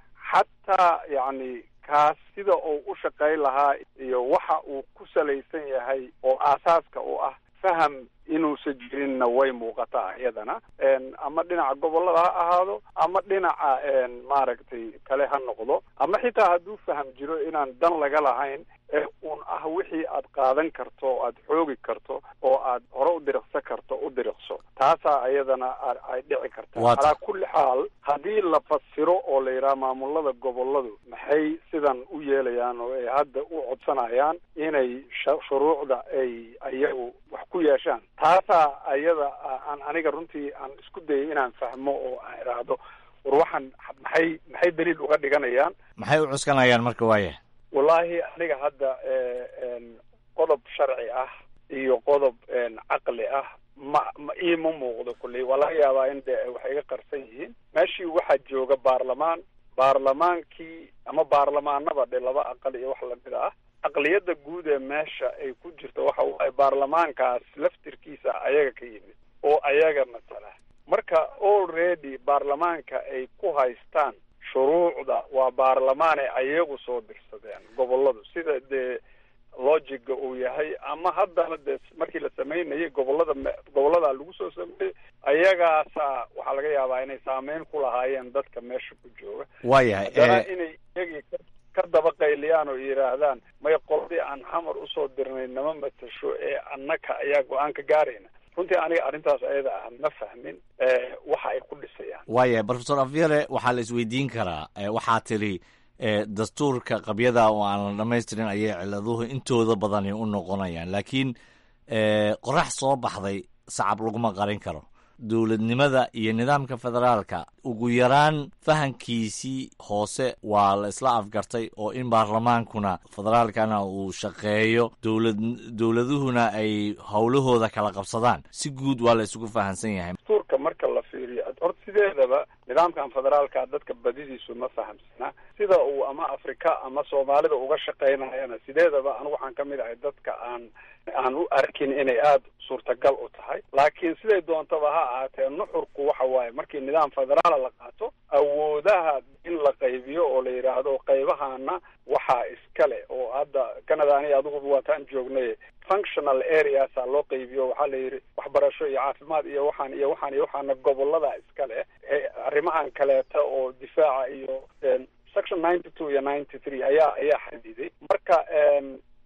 xataa yacni kaas sida uu u shaqayn lahaa iyo waxa uu ku salaysan yahay oo aasaaska u ah faham inuusan jirinna way muuqataa iyadana ama dhinaca gobollada ha ahaado ama dhinaca maaragtay kale ha noqdo ama xitaa hadduu faham jiro inaan dan laga lahayn ee uun ah wixii aad qaadan karto o aad xoogi karto oo aad hore u diriqsan karto u diriqso taasaa iyadana ay dhici kartaa calaa kulli xaal haddii la fasiro oo la yidhaha maamulada gobolladu maxay sidan u yeelayaan oo ay hadda u codsanayaan inay shuruucda ay iyagu wax ku yeeshaan taasaa ayada aan aniga runtii aan isku dayay inaan fahmo oo aan idhaahdo war waxaan maxay maxay daliil uga dhiganayaan maxay u cuskanayaan marka waaya wallaahi aniga hadda qodob sharci ah iyo qodob caqli ah ma ma iima muuqdo kulley waa laga yaabaa in de wax iga qarsan yihiin meeshii waxaa jooga baarlamaan baarlamaankii ama baarlamaanaba dhe laba aqal iyo wax lamid ah aqliyadda guud ee meesha ay ku jirto waxa waaye baarlamaankaas laftirkiisa ayaga ka yimid oo ayaga matala marka already baarlamaanka ay ku haystaan shuruucda waa baarlamaanay ayagu soo dirsadeen gobolladu sida dee logiga uu yahay ama haddana dee markii la sameynayay gobollada gobollada lagu soo sameeyey ayagaasa waxaa laga yaabaa inay saameyn ku lahaayeen dadka meesha ku jooga waayahay haddana inay iyagii ka daba qayliyaan oo yidhaahdaan may qoladii aan xamar usoo dirnay nama matasho ee annaka ayaa go-aan ka gaarayna runtii aniga arrintaas ayada ah ma fahmin waxa ay ku dhisayaan waayahay profesor afyare waxaa la isweydiin karaa waxaa tiri dastuurka qabyada oo aan la dhamaystirin ayay ciladuhu intooda badani u noqonayaan laakiin qorax soo baxday sacab laguma qarin karo dowladnimada iyo nidaamka federaalka ugu yaraan fahankiisii hoose waa la isla afgartay oo in baarlamaankuna federaalkana uu shaqeeyo dowlad dowladuhuna ay howlahooda kala qabsadaan si guud waa la isugu fahansan yahay dastuurka marka la fiiriyo horta sideedaba nidaamkan federaalka dadka badidiisu ma fahamsana sida uu ama afrika ama soomaalida uga shaqaynayana sideedaba anigu waxaan ka mid ahay dadka aan aan u arkin inay aada suurtagal u tahay laakiin siday doontaba ha ahaatee nuxurku waxa waaye markii nidaam federaala la qaato awoodaha in la qaybiyo oo la yidhaahdo qaybahana waxaa iskale oo hadda canada ani adiguba waataan joognay functional areasa loo qaybiyo waxaa la yidhi waxbarasho iyo caafimaad iyo waxaan iyo waxaan iyo waxaana gobolada iskale arrimahan kaleeta oo difaaca iyo section ninety two iyo ninety three ayaa ayaa xadiday marka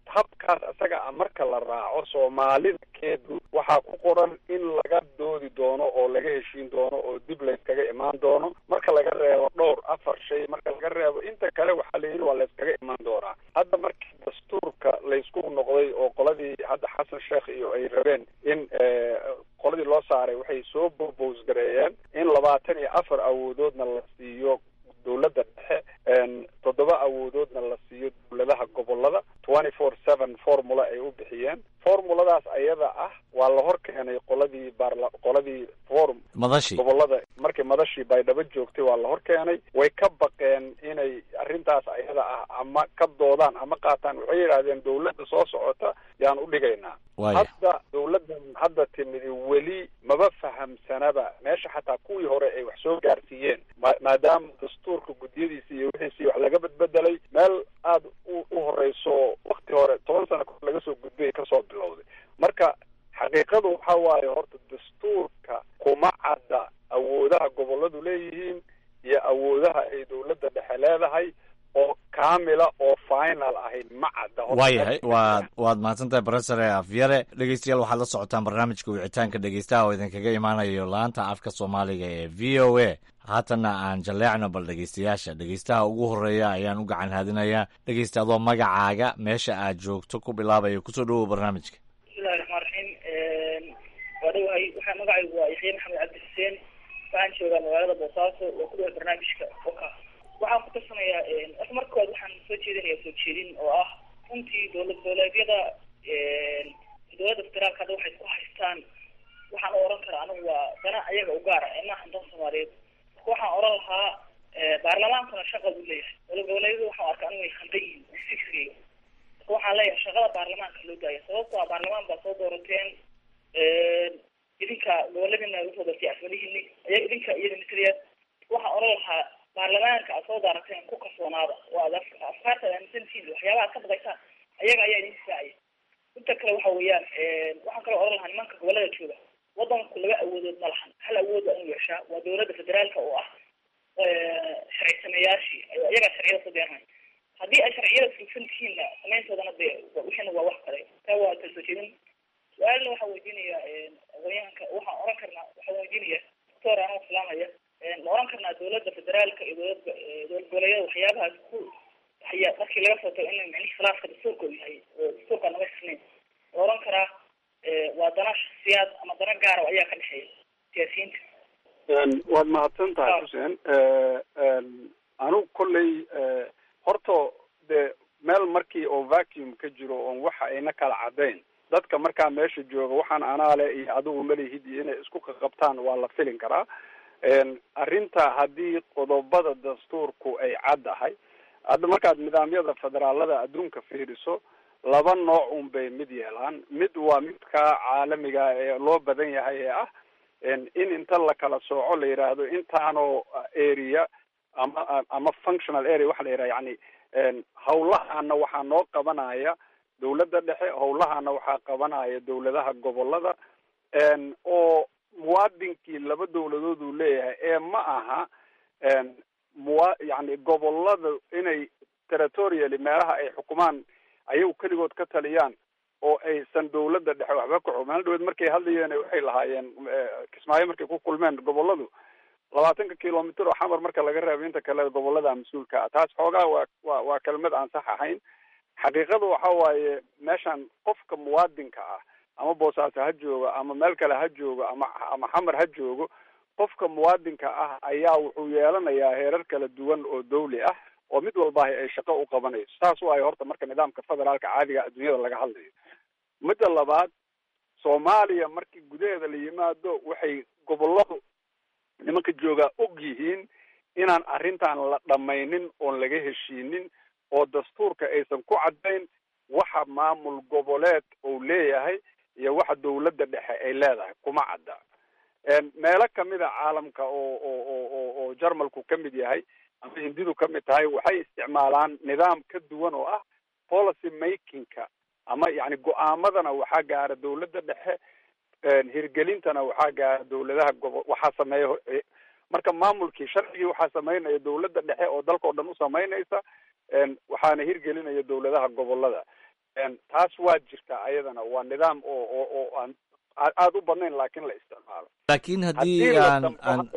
habkaas isaga a marka la raaco soomaalida keedu waxaa ku qoran in laga doodi doono oo laga heshiin doono oo dib layskaga imaan doono marka laga reebo dhowr afar shay marka laga reebo inta kale waxaa la yidhi waa layskaga imaan doonaa hadda markii dastuurka laysku noqday oo qoladii hadda xasan sheekh iyo ay rabeen in qoladii loo saaray waxay soo bobos gareeyeen in labaatan iyo afar awoodoodna la siiyo dowladda dhexe toddoba awoodoodna la siiyo dowladaha gobolada twenty four seven formula ay u bixiyeen formuladaas ayada ah waa la hor keenay qoladii baarla qoladii form madashi gobolada markii madashii baydhabo joogtay waa la hor keenay way ka baqeen inay arrintaas ayada ah ama ka doodaan ama qaataan waxay yidhahdeen dowladda soo socota yaan u dhigaynaa hadda dowladdan hadda timidi weli maba fahamsanaba meesha xataa kuwii hore ay wax soo gaarsiiyeen maadaama dastuurka guddiyadiisi iyo wixiisii wax laga bedbedelay meel aada u u horeyso wakti hore toban sano kahor laga soo gudbay kasoo bilowday marka xaqiiqadu waxa waaye horta dastuurka kuma cadda awoodaha goboladu leeyihiin iyo awoodaha ay dowladda dhexe leedahay oo kaamila oo final ahayd ma cadda waayahay waad waad mahadsantahay brofesore afyare dhegeystayaal waxaad la socotaan barnaamijka wicitaanka dhegeystaha oo idinkaga imaanayo laanta afka soomaaliga ee v o a haatanna aan jalleecno bal dhegeystayaasha dhegeystaha ugu horeeya ayaan u gacan haadinayaa dhegeysta adoo magacaaga meesha aad joogto ku bilaabaya kusoo dhawow barnaamijka bismillahi raxmaan raxiim waa dhawahay waxaa magacaygu waa yaxya maxamed cabdi xuseen waxaan joogaa magaalada boosaaso oo ku dhawa barnaamijka oka waxaan ku tarsanayaa horta marka kood waxaan soo jeedinayaa soo jeedin oo ah runtii dowlad goboleedyada dowladda federaalka hadda waxay isku haystaan waxaan u oran karaa anigu waa dana ayaga u gaara ee maahan dan soomaaliyeed marka waxaan oran lahaa baarlamaankuna shaqa buu leeyahay dowlad goboleedyadu waxaan arkaa anigu way khaldan yihiin fikriga marka waxaan leeyahay shaqada baarlamaanka loo daaya sababto ah baarlamaan baa soo doorateen idinka goboladina usoo doortay asmalihiini aya idinka iyada mataliya waxaan oran lahaa baarlamaanka aad soo daarateen ku kalsoonaada oo aad afkaarta aad aaminsantihiin waxyaabaha aad ka baqaysaan ayaga ayaa idin difaacaya inta kale waxa weeyaan waxaan kaloo oran lahaa nimanka gobolada jooga wadanku laba awoodood ma lahan hal awood waa inu yeeshaa waa dowladda federaalka oo ah sharci sameeyaashii iyagaa sharciyada soo deernay haddii ay sharciyada fulsan tihiinna samayntoodana de wixiina waa wax kale taa waa kala soo jeedin su-aalna waxaan weydiinaya aqoonyahanka waxaan oran karnaa waxaan weydiinaya doctor anoo salaamaya ma oran karnaa dowladda federaalka iyo dowlad dowlad goboleedyada waxyaabahaas ku haya markii laga soo tago in micnihi khilaafka dastuurka uu yahay oo dastuurka naga sirnayn ma oran karaa waa dana shaksiyaad ama dana gaara ayaa ka dhexeeya siyaasiyiinta waad mahadsan tahay xuseen anigu kolley horta dee meel markii oo vacuum ka jiro oon waxa ayna kala caddayn dadka markaa meesha jooga waxaan anaale iyo adigu malihid iyo inay isku qaqabtaan waa la filin karaa arrinta haddii qodobada dastuurku ay caddahay hadda markaad nidaamyada federaalada adduunka fiiriso laba nooc un bay mid yeelaan mid waa midka caalamiga ee loo badan yahay ee ah in inta la kala sooco la yidhaahdo intaanoo area ama ama functional area waxa la yidhaha yani hawlahaana waxaa noo qabanaya dowladda dhexe hawlahaana waxaa qabanaya dowladaha gobolada oo muwaadinkii laba dowladood uu leeyahay ee ma aha muwa yani gobolada inay territorially meelaha ay xukumaan ayagu keligood ka taliyaan oo aysan dowladda dhexe waxba ka xog maalin dhaweed markay hadlayeen waxay lahaayeen kismaayo markay ku kulmeen goboladu labaatanka kilomitr oo xamar marka laga reebo inta kale gobolada mas-uulka ah taas xoogaa waa waa waa kelmad aan sax ahayn xaqiiqada waxa waaye meeshan qofka muwaadinka ah ama boosaaso ha joogo ama meel kale ha joogo ama ama xamar ha joogo qofka muwaadinka ah ayaa wuxuu yeelanayaa heerar kala duwan oo dawli ah oo mid walbahi ay shaqo u qabanayso saas waayo horta marka nidaamka federaalka caadiga adduunyada laga hadlayo midda labaad soomaaliya markii gudaheeda la yimaado waxay goboladu nimanka joogaa og yihiin inaan arrintan la dhamaynin oon laga heshiinin oo dastuurka aysan ku caddayn waxa maamul goboleed uu leeyahay iyo waxa dowladda dhexe ay leedahay kuma cadda meelo kamida caalamka oo oo oo oo oo jarmalku ka mid yahay ama hindidu ka mid tahay waxay isticmaalaan nidaam ka duwan oo ah policy makingka ama yani go-aamadana waxaa gaara dowladda dhexe hirgelintana waxaa gaara dowladaha gobo waxaa sameeya marka maamulkii sharcigii waxaa sameynaya dowladda dhexe oo dalka o dhan u sameynaysa waxaana hirgelinaya dowladaha gobolada taas waa jirtaa ayadana waa nidaam oo oo oo aan aada u badnayn laakiin la isticmaalo laakiin haddii aan aan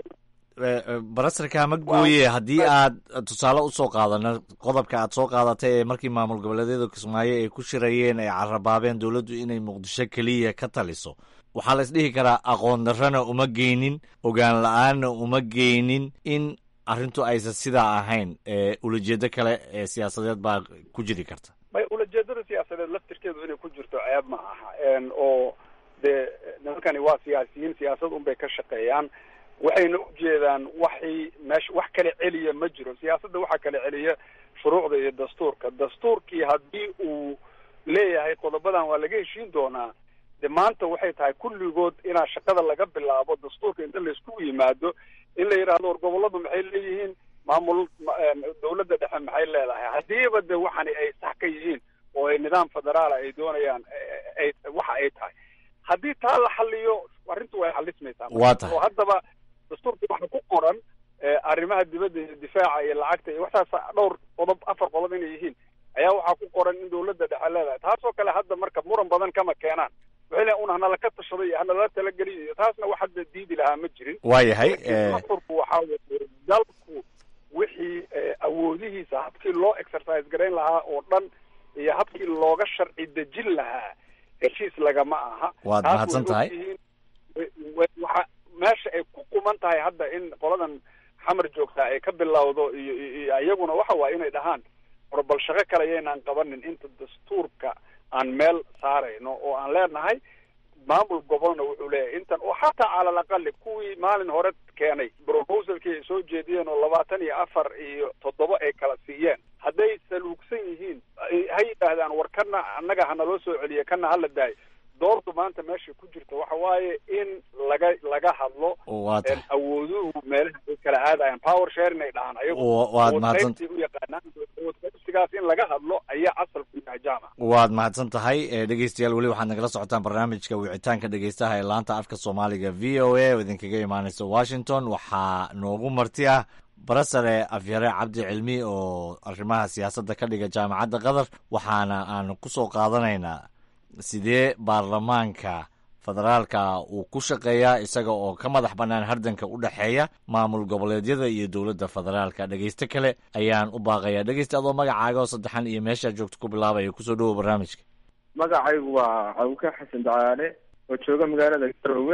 barasarka ma gooye haddii aad tusaale usoo qaadano qodobka aad soo qaadatay ee markii maamul goboleedyada kismaayo ay ku shirayeen ay carabaabeen dowladdu inay muqdisho keliya ka taliso waxaa la isdhihi karaa aqoon darrana uma geynin ogaan la-aanna uma geynin in arrintu aysan sidaa ahayn ulajeedo kale ee siyaasadeed baa ku jiri karta may ulajeedada siyaasadeed laftirkeedu inay ku jirto ceeb ma aha oo dee nimankani waa siyaasiyiin siyaasad unbay ka shaqeeyaan waxayna ujeedaan waxay meesha wax kala celiya ma jiro siyaasadda waxaa kala celiya shuruucda iyo dastuurka dastuurkii haddii uu leeyahay qodobadan waa laga heshiin doonaa de maanta waxay tahay kulligood inaa shaqada laga bilaabo dastuurka inta laisku yimaado in la yidhaahdo war gobolladu maxay leeyihiin maamul dawladda dhexe maxay leedahay haddiiba de waxani ay sax ka yihiin oo ay nidaam federaala ay doonayaan ay waxa ay tahay haddii taa la xaliyo arrintu way xalismaysaa waa tahay oo haddaba dastuurka waxa ku qoran arrimaha dibadda iyo difaaca iyo lacagta iyo waxtaas dhowr qodob afar qodob inay yihiin ayaa waxaa ku qoran in dawladda dhexe leedahay taasoo kale hadda marka muran badan kama keenaan waxay leeyihin un hanala ka tashaday iyo hanala talageliyo iyo taasna wax hadda diidi lahaa ma jirin waayahay dastuurku waxaa weye dalku wixii awoodihiisa habkii loo exercise garayn lahaa oo dhan iyo habkii looga sharci dejin lahaa heshiis lagama aha waad taas mahadsan way tahay ogyihiin. Wa- wa- waxa meesha ay ku quman tahay hadda in qoladan xamar joogtaa ay ka bilowdo iyo iyo- iyo iyaguna waxa waaye inay dhahaan war bal shaqo kale yaynaan qabanin inta dastuurka aan meel saarayno oo aan leenahay maamul gobolna wuxuu leeyahay intan oo xataa cala alaqali kuwii maalin hore keenay proposalkii ay soo jeediyeen oo labaatan iyo afar iyo toddoba ay kala siiyeen hadday saluugsan yihiin ay- ha yidhaahdaan war kana annaga hanaloo soo celiya kana hala daayo doortu maanta meesha ku jirta waxa waaye in laga laga hadlo waa tahay awooduhu meelaha ay kala aadayaan power sharing ay dhahaan ayagu Wa- waad awood mahadsan- qaybsi u yaqaanaan awood qaybsigaas in laga hadlo ayaa asal ku yahay jaamac waad mahadsan tahay Eh, dhegeystayaal weli waxaad nagala socotaan barnaamijka wicitaanka dhegeystaha ee laanta afka soomaaliga v o a oo idinkaga imaaneysa washington waxaa noogu marti ah barasare afyare cabdi cilmi oo arrimaha siyaasadda ka dhiga jaamacadda qatar waxaana aan kusoo qaadanaynaa sidee baarlamaanka federaalka uu ku shaqeeyaa isaga oo ka madax bannaan hardanka u dhexeeya maamul goboleedyada iyo dowladda federaalka dhegeyste kale ayaan u baaqayaa dhegeyste adoo magacaaga oo saddexan iyo meeshaa joogto ku bilaabaya kusoo dhowow barnaamijka magacaygu waa cawke xasan dacaale oo jooga magaalada garowe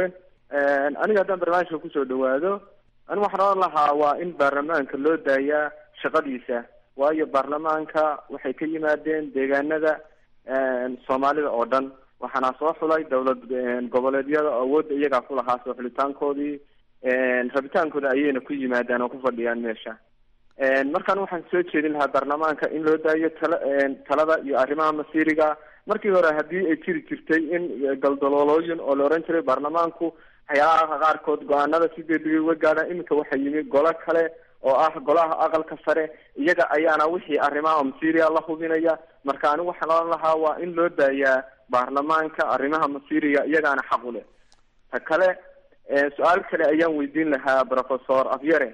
aniga haddaan barnaamijka kusoo dhawaado anigu waxaan oran lahaa waa in baarlamaanka loo daayaa shaqadiisa waayo baarlamaanka waxay ka yimaadeen deegaanada soomaalida oo dhan waxaana soo xulay dowlad goboleedyada oo awoodda iyagaa ku lahaa soo xulitaankoodii rabitaankooda ayayna ku yimaadaan oo ku fadhiyaan meesha markaan waxaan soo jeedin lahaa baarlamaanka in loo daayo tala talada iyo arrimaha masiiriga markii hore haddii ay jiri jirtay in galdaloolooyin oo la oran jiray baarlamaanku waxyaalaha qaarkood go-aanada si degdegay uga gaadhaan iminka waxaa yimi golo kale oo ah golaha aqalka sare iyaga ayaana wixii arrimaha masiiriga la hubinaya marka anigu waxaan oran lahaa waa in loo daayaa baarlamaanka arrimaha masiiriga iyagaana xaq u leh ta kale su-aal kale ayaan weydiin lahaa professor afyare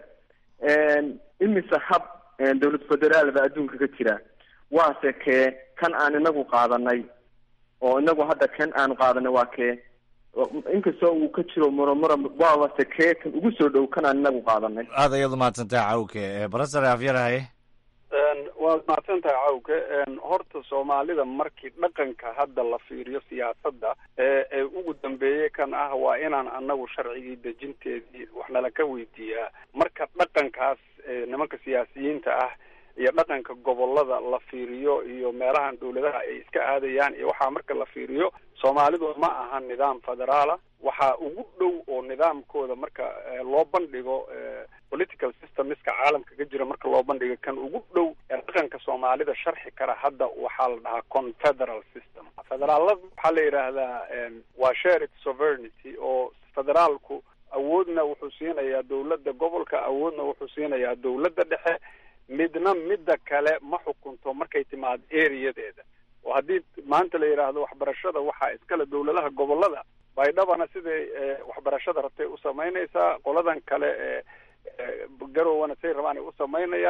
imise hab dowlad federaal ba adduunka ka jira waase kee kan aan inagu qaadanay oo inagu hadda kan aanu qaadanay waa kee inkastoo uu ka jiro muramura waawase kee kan ugu soo dhow kan aan inagu qaadanay aad ayaad umahadsantahay cawke barasare afyarahaye waad mahadsan tahay cawke horta soomaalida markii dhaqanka hadda la fiiriyo siyaasadda ee ee ugu dambeeyey kan ah waa inaan anagu sharcigii dejinteedii wax nala ka weydiiyaa marka dhaqankaas ee nimanka siyaasiyiinta ah iyo dhaqanka gobolada la fiiriyo iyo meelahan dawladaha ay iska aadayaan iyo waxaa marka la fiiriyo soomaalidu ma aha nidaam federaala waxaa ugu dhow oo nidaamkooda marka eh, loo bandhigo eh, political systemiska caalamka ka jira marka loo bandhigo kan ugu dhow ee dhaqanka soomaalida sharxi kara hadda waxaa la dhahaa confederal system federaalada waxaa la yidhaahdaa em, waa shared sovereignty oo federaalku awoodna wuxuu siinayaa dowladda gobolka awoodna wuxuu siinayaa dowladda dhexe midna midda kale ma xukunto markay timaado areadeeda oo haddii maanta la yidhaahdo waxbarashada waxaa iskale dowladaha gobolada baydhabana siday eh, waxbarashada rabtay u samaynaysaa qoladan kale ee ee garowana say rabaan ay u samaynayaan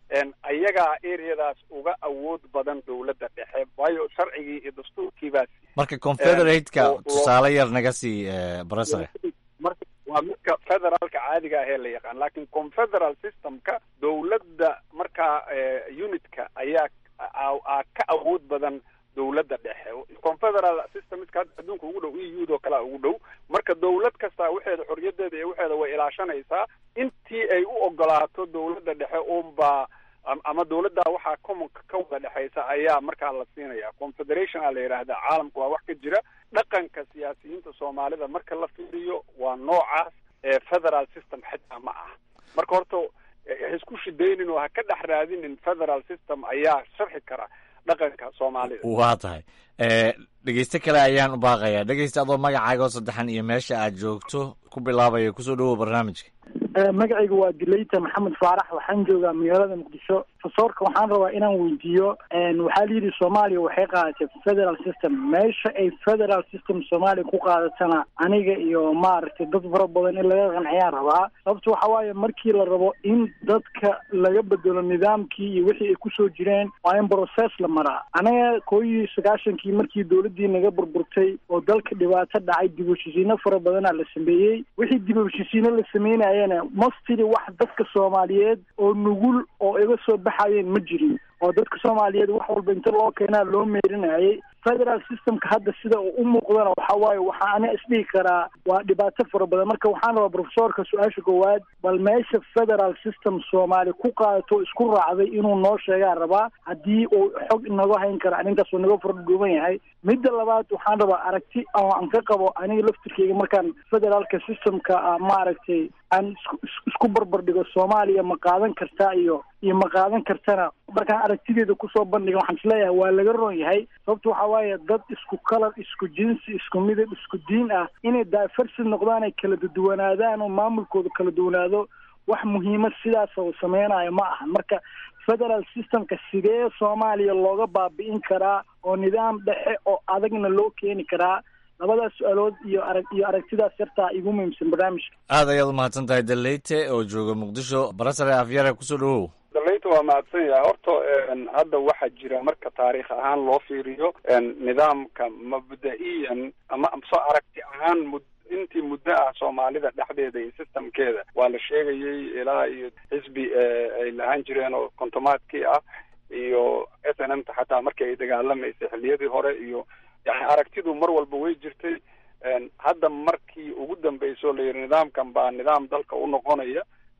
ayagaa areadaas uga awood badan dowladda dhexe waayo sharcigii iyo dastuurkiibaas marka confederate-ka tusaale yar naga sii barasare marka waa midka federaalka caadiga ah ee la yaqaan laakiin confederal systemka dowladda markaa unitka ayaa aa ka awood badan dowladda dhexe confederal systemska hadda adduunka ugu dhow e u do kalea ugu dhow marka dowlad kasta waxeeda xorriyadeeda iyo waxeeda way ilaashanaysaa intii ay u ogolaato dowladda dhexe unbaa ama dowladda waxaa commonka ka wada dhexaysa ayaa markaa la siinaya confederation aa la yidhaahdaa caalamka waa wax ka jira dhaqanka siyaasiyiinta soomaalida marka la fiiriyo waa noocaas ee federal system xitaa ma ah marka horta ha isku shidaynin oo ha ka dhex raadinin federal system ayaa sharxi kara dhaqanka soomaalida waa tahay dhegeyste kale ayaan u baaqayaa dhegeyste adoo magacaaga oo saddexan iyo meesha aad joogto ku bilaabaya kusoo dhawow barnaamijka magacaygu waa dileyta maxamed faarax waxaan joogaa magaalada muqdisho fasoorka waxaan rabaa inaan weydiiyo waxaa layidhi soomaaliya waxay qaadatay federal system meesha ay federal system soomaaliya ku qaadatana aniga iyo maaragtay dad fara badan in laga qanciyaan rabaa sababto waxa waaye markii la rabo in dadka laga bedelo nidaamkii iyo wixii ay kusoo jireen waa in process la maraa anaga koo iyo sagaashankii markii dowladdii naga burburtay oo dalka dhibaato dhacay dib u heshiisiino fara badanaa la sameeyey wixii dib u heshiisiino la sameynayana mastiri wax dadka soomaaliyeed oo nugul oo iga soo baxayeen ma jirin oo dadka soomaaliyeed wax walba inta loo keenaa loo meerinayay federal systemka hadda sida uu u muuqdana waxa waaye waxaa ana isdhihi karaa waa dhibaato fara badan marka waxaan rabaa profesorka su-aasha koowaad bal meesha federal system soomaali ku qaadato isku raacday inuu noo sheegaa rabaa haddii uu xog inaga hayn kara arrintaas uu naga fardhuuban yahay midda labaad waxaan rabaa aragti oo aan ka qabo aniga laftirkeyga markaan federaalka systemka maaragtay aan isku isku barbar dhigo soomaaliya ma qaadan kartaa iyo iyo ma qaadan kartana markaan aragtideeda kusoo bandhiga waxaan isleeyahay waa laga ron yahay sababto waxa waaye dad isku kalar isku jinsi isku midab isku diin ah inay daafarsid noqdaan ay kala duwanaadaan oo maamulkooda kala duwanaado wax muhiimad sidaas oo sameynayo ma ahan marka federal systemka sidee soomaaliya looga baabi'in karaa oo nidaam dhexe oo adagna loo keeni karaa labadaas su-aalood iyo arag iyo aragtidaas yartaa igu muhiimsan barnaamijka aad ayaad umahadsan tahay daleyte oo jooga muqdisho barasare afyare kusoo dhawow daleyta waa mahadsan yahay horta hadda waxaa jira marka taariikh ahaan loo fiiriyo nidaamka mabda-iyan ama soo aragti ahaan mud intii muddo ah soomaalida dhexdeeda iyo systemkeeda waa la sheegayay ilaa iyo xisbi ay lahaan jireen oo kontomaadkii ah iyo s n m ta xataa markii ay dagaalamaysay xilliyadii hore iyo yani aragtidu mar walba way jirtay hadda markii ugu dambeysoo la yidhi nidaamkan baa nidaam dalka u noqonaya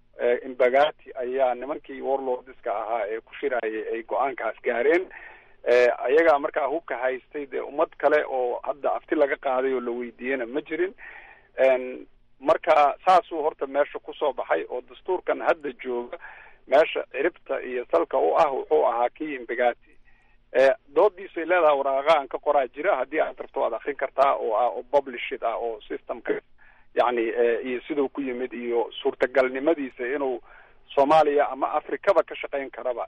imbagati ayaa nimankii warlordska ahaa ee ku shirayay ay go-aankaas gaareen ayagaa markaa hubka haystay dee ummad kale oo hadda afti laga qaaday oo la weydiiyena ma jirin marka saasuu horta meesha kusoo baxay oo dastuurkan hadda jooga meesha ciribta iyo salka u ah wuxuu ahaa kii imbagati doodiisay leedahay waraaqa aan ka qoraa jira haddii aad rabto waad akrin kartaa oo ah oo publishid ah oo systemka yani iyo siduu ku yimid iyo suurtagalnimadiisa inuu soomaaliya ama afrikaba ka shaqayn karaba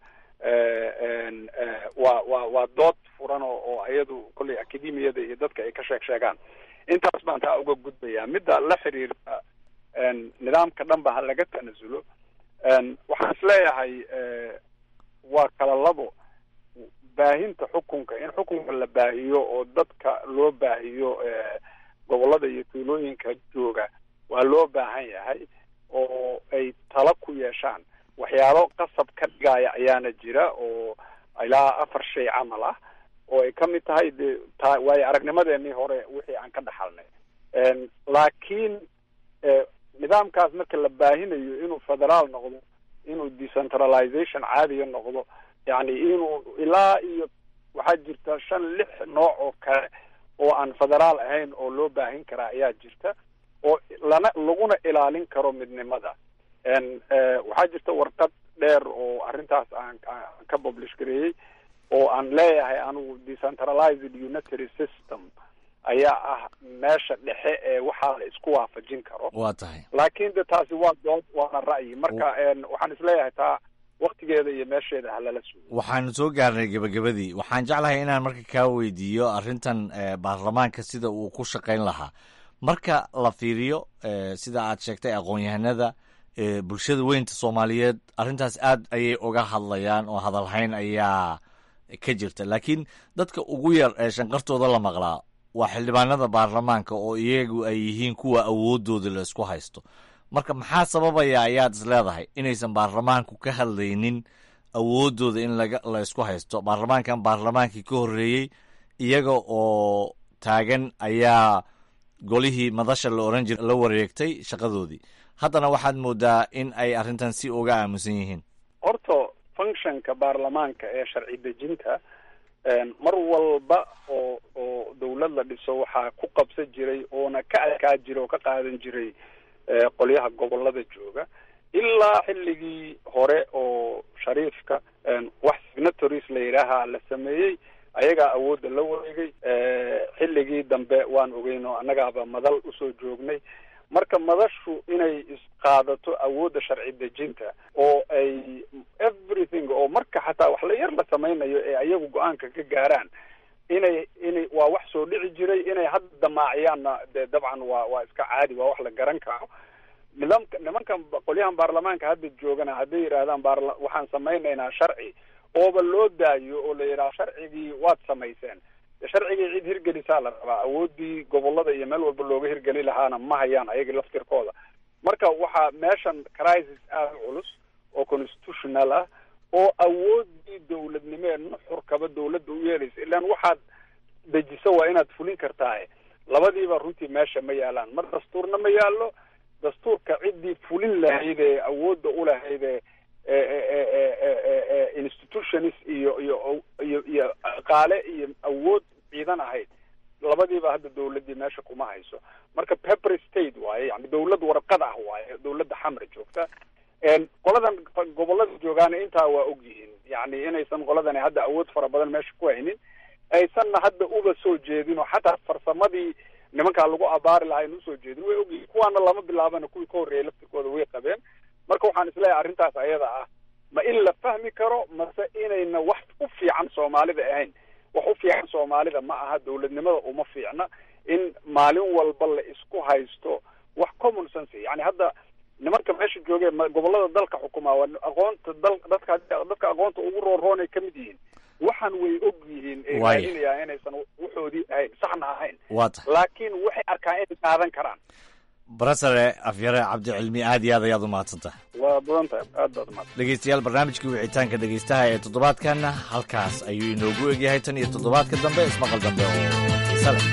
waa waa waa dood furan oo oo iyadu kolley academiyada iyo dadka ay ka sheeg sheegaan intaas baan taa uga gudbayaa midda la xiriirta nidaamka dhanba ha laga tanasulo waxaan isleeyahay waa kala labo baahinta xukunka in xukunka la baahiyo oo dadka loo baahiyo gobolada iyo tuulooyinka jooga waa loo baahan yahay oo ay tala ku yeeshaan waxyaalo qasab ka dhigaya ayaana jira oo ilaa afar shay camal ah oo ay kamid tahay de ta waayo aragnimadeenii hore wixii aan ka dhaxalnay laakiin nidaamkaas marka la baahinayo inuu federaal noqdo inuu decentralization caadiga noqdo yani inuu ilaa iyo waxaa jirta shan lix nooc oo kale oo aan federaal ahayn oo loo baahin karaa ayaa jirta oo lana laguna ilaalin karo midnimada waxaa jirta warqad dheer oo arrintaas aan aan ka publish gareeyey oo aan leeyahay anigu decentralized unitary system ayaa ah meesha dhexe ee waxaa la isku waafajin karo waa tahay laakiin de taasi waa dood waana ra'yi marka waxaan isleeyahay taa waktigeeda iyo meesheeda halala sugo waxaanu soo gaarnay gebagabadii waxaan jeclahay inaan marka kaa weydiiyo arrintan baarlamaanka sida uu ku shaqayn lahaa marka la fiiriyo sida aad sheegtay aqoon-yahanada bulshada weynta soomaaliyeed arrintaas aad ayay uga hadlayaan oo hadalhayn ayaa ka jirta laakiin dadka ugu yar ee shanqartooda la maqlaa waa xildhibaanada baarlamaanka oo iyagu ay yihiin kuwa awoodooda la isku haysto marka maxaa sababaya ayaad is leedahay inaysan baarlamaanku ka hadlaynin awoodooda in la isku haysto baarlamaankan baarlamaankii ka horreeyey iyaga oo taagan ayaa golihii madasha la oran jira la wareegtay shaqadoodii haddana waxaad moodaa in ay arrintan si uga aamusan yihiin horta functionka baarlamaanka ee sharci dejinta mar walba oo oo dawlad la dhiso waxaa ku qabsan jiray oona ka adkaa jiray oo ka qaadan jiray qolyaha gobolada jooga ilaa xilligii hore oo shariifka wax signatories la yidhaaha la sameeyey ayagaa awoodda la wareegay xilligii dambe waan ogeyn oo annagaaba madal usoo joognay marka madashu inay isqaadato awoodda sharci dejinta oo ay everything oo marka xataa wax la yar la samaynayo ee ayagu go-aanka ka gaaraan inay inay waa wax soo dhici jiray inay hadda damaaciyaanna dee dabcan waa waa iska caadi waa wax la garan karo nidaamka nimankan qolyahan baarlamaanka hadda joogana hadday yidhaahdaan baarla waxaan samaynaynaa sharci ooba loo daayo oo la yidhaha sharcigii waad samayseen sharcigii cid hirgelisaa la rabaa awoodii gobolada iyo meel walba looga hirgeli lahaana ma hayaan ayaga laftirkooda marka waxaa meeshan crisis aada u culus oo constitutional ah oo awoodii dawladnimo ee nuxurkaba dawladda u yeelaysa ilaan waxaad dejiso waa inaad fulin kartaaye labadiiba runtii meesha ma yaalaan mar dastuurna ma yaallo dastuurka ciddii fulin lahayd ee awoodda u lahayd ee institutions iyo iyo iyo iyo qaale iyo awood ciidan ahayd labadiiba hadda dawladdii meesha kuma hayso marka pepper state waaye yani dawlad warqad ah waaye dawladda xamra joogta qoladan gobolada joogaana intaa waa og yihiin yani inaysan qoladani hadda awood fara badan meesha ku haynin aysanna hadda uba soo jeedin oo xataa farsamadii nimankaa lagu abaari lahaa ayna usoo jeedin way ogyihiin kuwaana lama bilaabana kuwii ka horreeyay laftirkooda way qabeen marka waxaan isleeyahay arrintaas ayada ah ma in la fahmi karo mase inayna wax u fiican soomaalida ahayn wax u fiican soomaalida ma aha dawladnimada uma fiicna in maalin walba la isku haysto wax common sense yani hadda nimanka meesha joogee gobolada dalka xukumaa waa aqoonta dal dadka dadka aqoonta ugu roonroonay ka mid yihiin waxaan way og yihiin ee raadinayaa inaysan waxoodii ahayn saxna ahayn laakiin waxay arkaan inay qaadan karaan barasare afyare cabdicilmi aad iyo aad ayaad u mahadsantaha waa badan tahay aad baad umahadsan dhegeystayaal barnaamijkii wicitaanka dhegeystaha ee toddobaadkanna halkaas ayuu inoogu egyahay tan iyo toddobaadka dambe ismaqal dambe oo xiise leh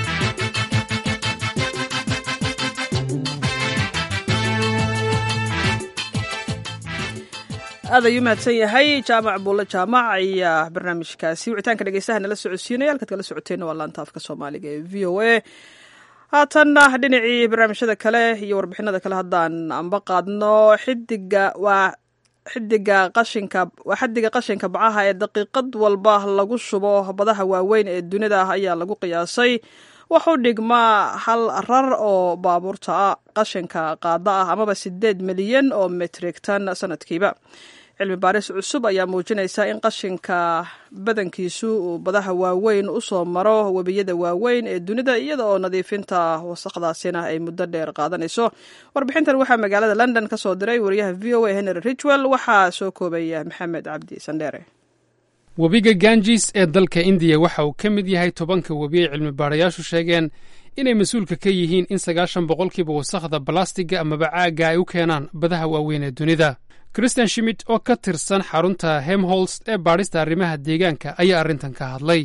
aad ayuu mahadsan yahay jaamac buulle jaamac ayaa barnaamijkaasi wicitaanka dhegeystaha nala socodsiinaya halkaad kala socoteenna waa laanta afka soomaaliga ee v o a haatanna dhinacii barnaamijyada kale iyo warbixinada kale haddaan anba qaadno xidiga waa xidiga qashinka waa xadiga qashinka bacaha ee daqiiqad walba lagu shubo badaha waaweyn ee dunida ayaa lagu qiyaasay waxu dhigmaa hal rar oo baabuurta qashinka qaada ah amaba sideed milyan oo metrigtan sanadkiiba cilmi baaris cusub ayaa muujinaysa in qashinka badankiisu uu badaha waaweyn usoo maro webiyada waaweyn ee dunida iyada oo nadiifinta wasaqdaasina ay muddo dheer qaadanayso warbixintan waxaa magaalada london ka soo diray wariyaha v o a henry richwell waxaa soo koobaya maxamed cabdi sandheere webiga ganjis ee dalka indiya waxa uu ka mid yahay tobanka webi ay cilmi baarayaashu sheegeen inay mas-uulka ka yihiin in sagaashan boqolkiiba wasakhda balastiga amaba caagga ay u keenaan badaha waaweyn ee dunida christian shimit oo ka tirsan xarunta hemholst ee baadhista arrimaha deegaanka ayaa arrintan ka hadlay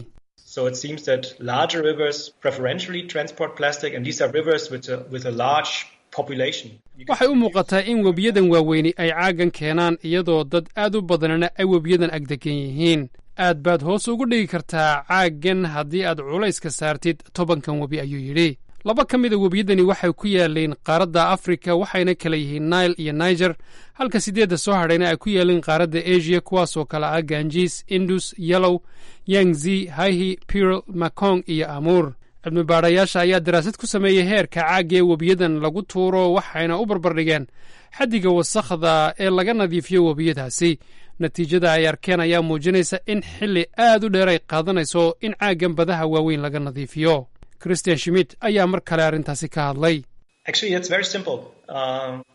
waxay u muuqataa in webiyadan waaweyni ay caaggan keenaan iyadoo dad aad u badanana ay webiyadan agdegan yihiin aad baad hoos ugu dhigi kartaa caaggan haddii aad culayska saartid tobankan webi ayuu yidhi laba ka mida webiyadani waxay ku yaaleen qaaradda afrika waxayna kala yihiin nail iyo niger halka siddeedda soo hadhayna ay ku yaaleen qaaradda asia kuwaasoo kale ah ganjis indus yellow yangzi haihi pirl makong iyo amuur cilmi baadhayaasha ayaa daraasad ku sameeyey heerka caagga ee webiyadan lagu tuuro waxayna u barbardhigeen xaddiga wasakhda ee laga nadiifiyo webiyadaasi natiijada ay arkeen ayaa muujinaysa in xilli aad u dheer ay qaadanayso in caaggan badaha waaweyn laga nadiifiyo christian schmidt ayaa mar kale arrintaasi ka hadlay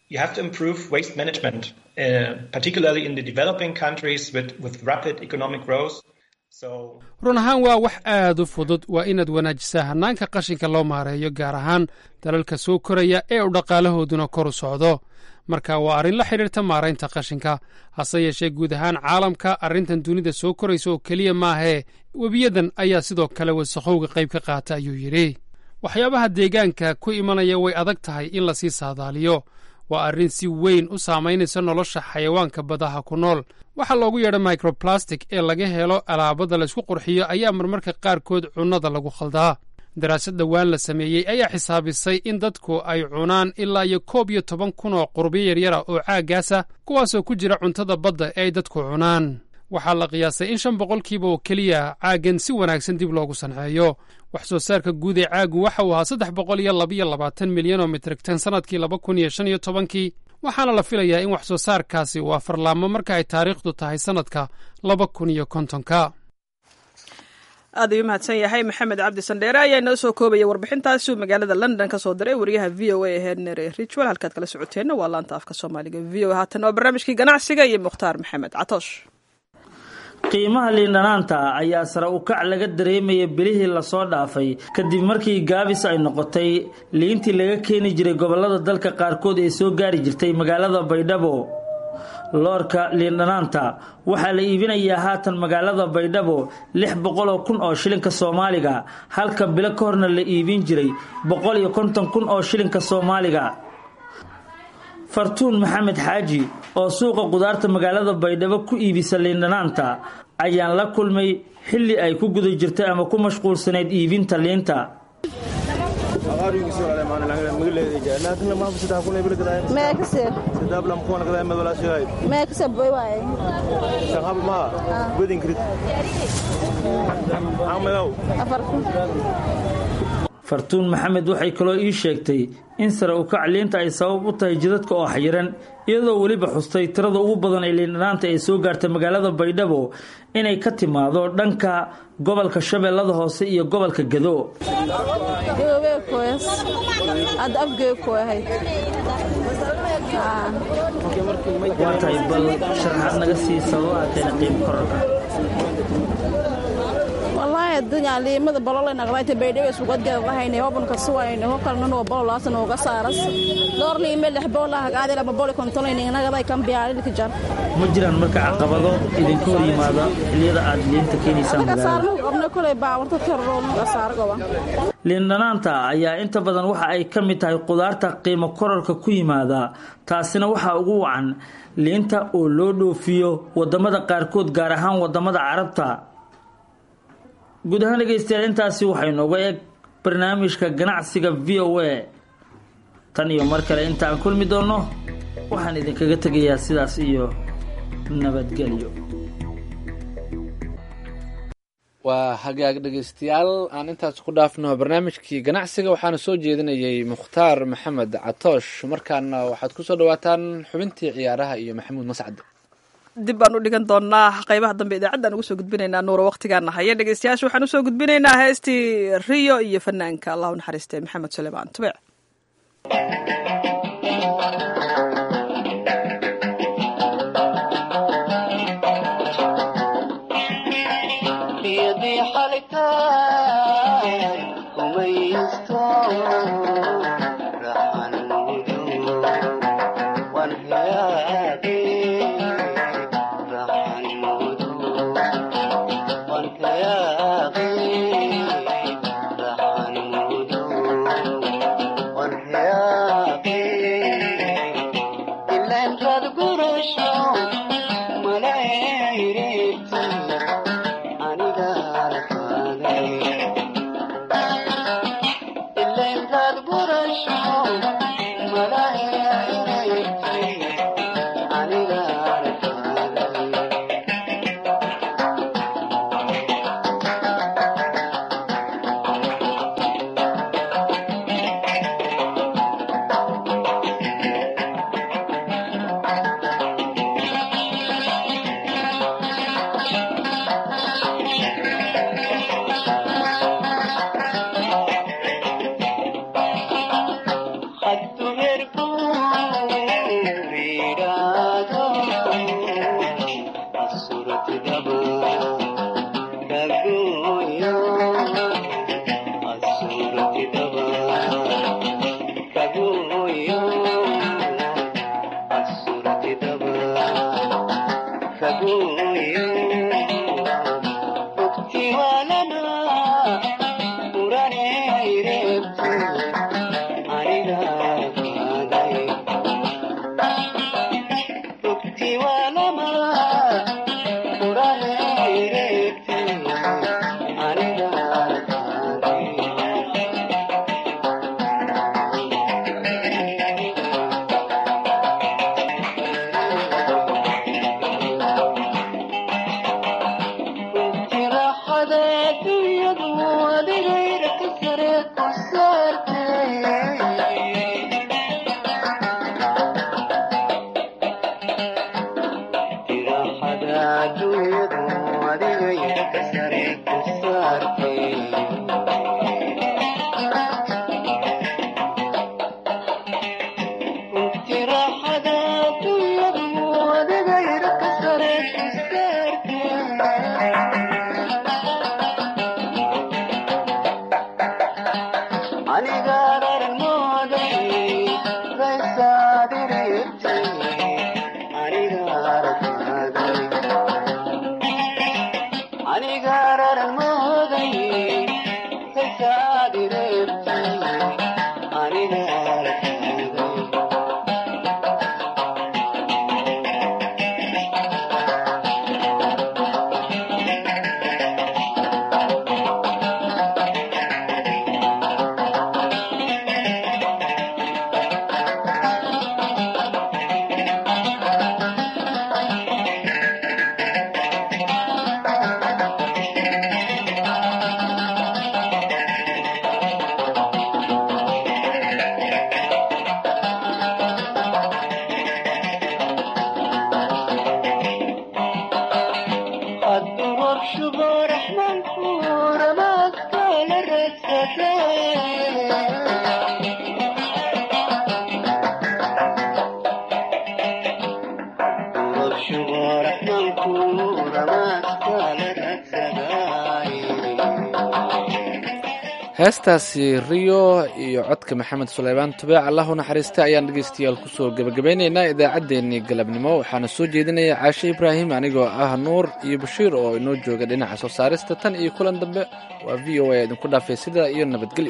you have to improve waste management, uh, particularly in the developing countries with, with rapid economic growth. So, run ahaan waa wax aad u fudud waa inaad wanaajisaa hannaanka qashinka loo maareeyo gaar ahaan dalalka soo koraya ee uu dhaqaalahooduna kor u socdo marka waa arrin la xidhiirta maaraynta qashinka hase yeeshee guud ahaan caalamka arrintan dunida soo koraysa oo keliya maahee webiyadan ayaa sidoo kale wasakhowga qayb ka qaata ayuu yidhi waxyaabaha deegaanka ku imanaya way adag tahay in lasii saadaaliyo waa arrin si weyn u saamaynaysa nolosha xayawaanka badaha ku nool waxaa loogu yeedha microplastic ee laga helo alaabada laysku qurxiyo ayaa marmarka qaarkood cunnada lagu khaldaa daraasad dhowaan la sameeyey ayaa xisaabisay in dadku ay cunaan ilaa iyo koob iyo toban kun oo qurbiyo yaryara oo caaggaasa kuwaasoo ku jira cuntada badda ee ay dadku cunaan waxaa la qiyaasay in shan boqolkiiba oo keliya caaggan si wanaagsan dib loogu sanceeyo wax soo saarka guud ee caaggu waxa uu ahaa saddex boqol iyo labiyo labaatan milyan oo mitrigtan sannadkii laba kun iyo shan iyo tobankii waxaana la filayaa in wax soo saarkaasi uu afarlaamo marka ay taariikhdu tahay sannadka laba kun iyo kontonka aad ayuu mahadsan yahay maxamed cabdi sandheere ayaa inoo soo koobaya warbixintaasi uu magaalada london ka soo diray wariyaha v o a ee henere richwell halkaad kala socoteenna waa laanta afka soomaaliga v o a haatan waa barnaamijkii ganacsiga iyo mukhtaar maxamed catoosh qiimaha liindhanaanta ayaa sare u kac laga dareemaya bilihii lasoo dhaafay kadib markii gaabis ay noqotay liintii laga keeni jiray gobollada dalka qaarkood ee soo gaari jirtay magaalada baydhabo loorka liindhanaanta waxaa la iibinayaa haatan magaalada baydhabo lix boqoloo kun oo shilinka soomaaliga halka bilo ka horna la iibin jiray boqol iyo konton kun oo shilinka soomaaliga fartuun maxamed xaaji oo suuqa qudaarta magaalada baydhabo ku iibisa liindhanaanta ayaan la kulmay xilli ay ku guda jirtay ama ku mashquulsanayd iibinta liinta fartuun maxamed waxay kaloo ii sheegtay in sare u kac liinta ay sabab u tahay jidadka oo xayiran iyadoo weliba xustay tirada ugu badan ee liindhanaanta ee soo gaarta magaalada baydhabo inay ka timaado dhanka gobolka shabeellada hoose iyo gobolka gado waa tahay bal sharaxaad naga sii sababa keena qiimo korarka wallahi addunya liimada bolole naqdayta baydhabo sugadgeeda lahayne wabanka suwayne hokalnan oo bololaasna uga saaras door liime lix bola hagaadela ma boli kontolayne nagaday kan biyaalilka jar ma jiraan marka caqabado idinka hor yimaada xilliyada aad liinta keenaysaan saarnu qabna kulay baawarta karroon saar goba liindhanaanta ayaa inta badan waxa ay ka mid tahay qudaarta qiimo korarka ku yimaada taasina waxaa ugu wacan liinta oo loo dhoofiyo wadamada qaarkood gaar ahaan wadamada carabta guud ahaan dhegeystayaal intaasi waxay nooga eeg barnaamijka ganacsiga v o a tan iyo mar kale inta aan kulmi doonno waxaan idinkaga tegayaa sidaas iyo nabadgelyo waa hagaag dhegeystayaal aan intaas ku dhaafno barnaamijkii ganacsiga waxaana soo jeedinayay mukhtaar maxamed catoosh markaana waxaad kusoo dhawaataan xubintii ciyaaraha iyo maxamuud mascad dib baan u dhigan doonaa qaybaha dambe idaacaddan ugu soo gudbinaynaa nuura waqtigaana haya dhegeystayaasha waxaan usoo gudbinaynaa heestii riyo iyo fanaanka allahu naxariiste maxamed suleymaan tubec heestaasi riyo iyo codka maxamed suleymaan tubeec allah u naxariista ayaan dhegeystayaal kusoo gebagabeyneynaa idaacaddeenii galabnimo waxaana soo jeedinaya caashe ibraahim anigoo ah nuur iyo bashiir oo inoo jooga dhinaca soo saarista tan iyo kulan dambe waa v o a idinku dhaafay sidaa iyo nabadgelyo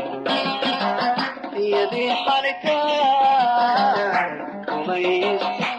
يدي حالك وما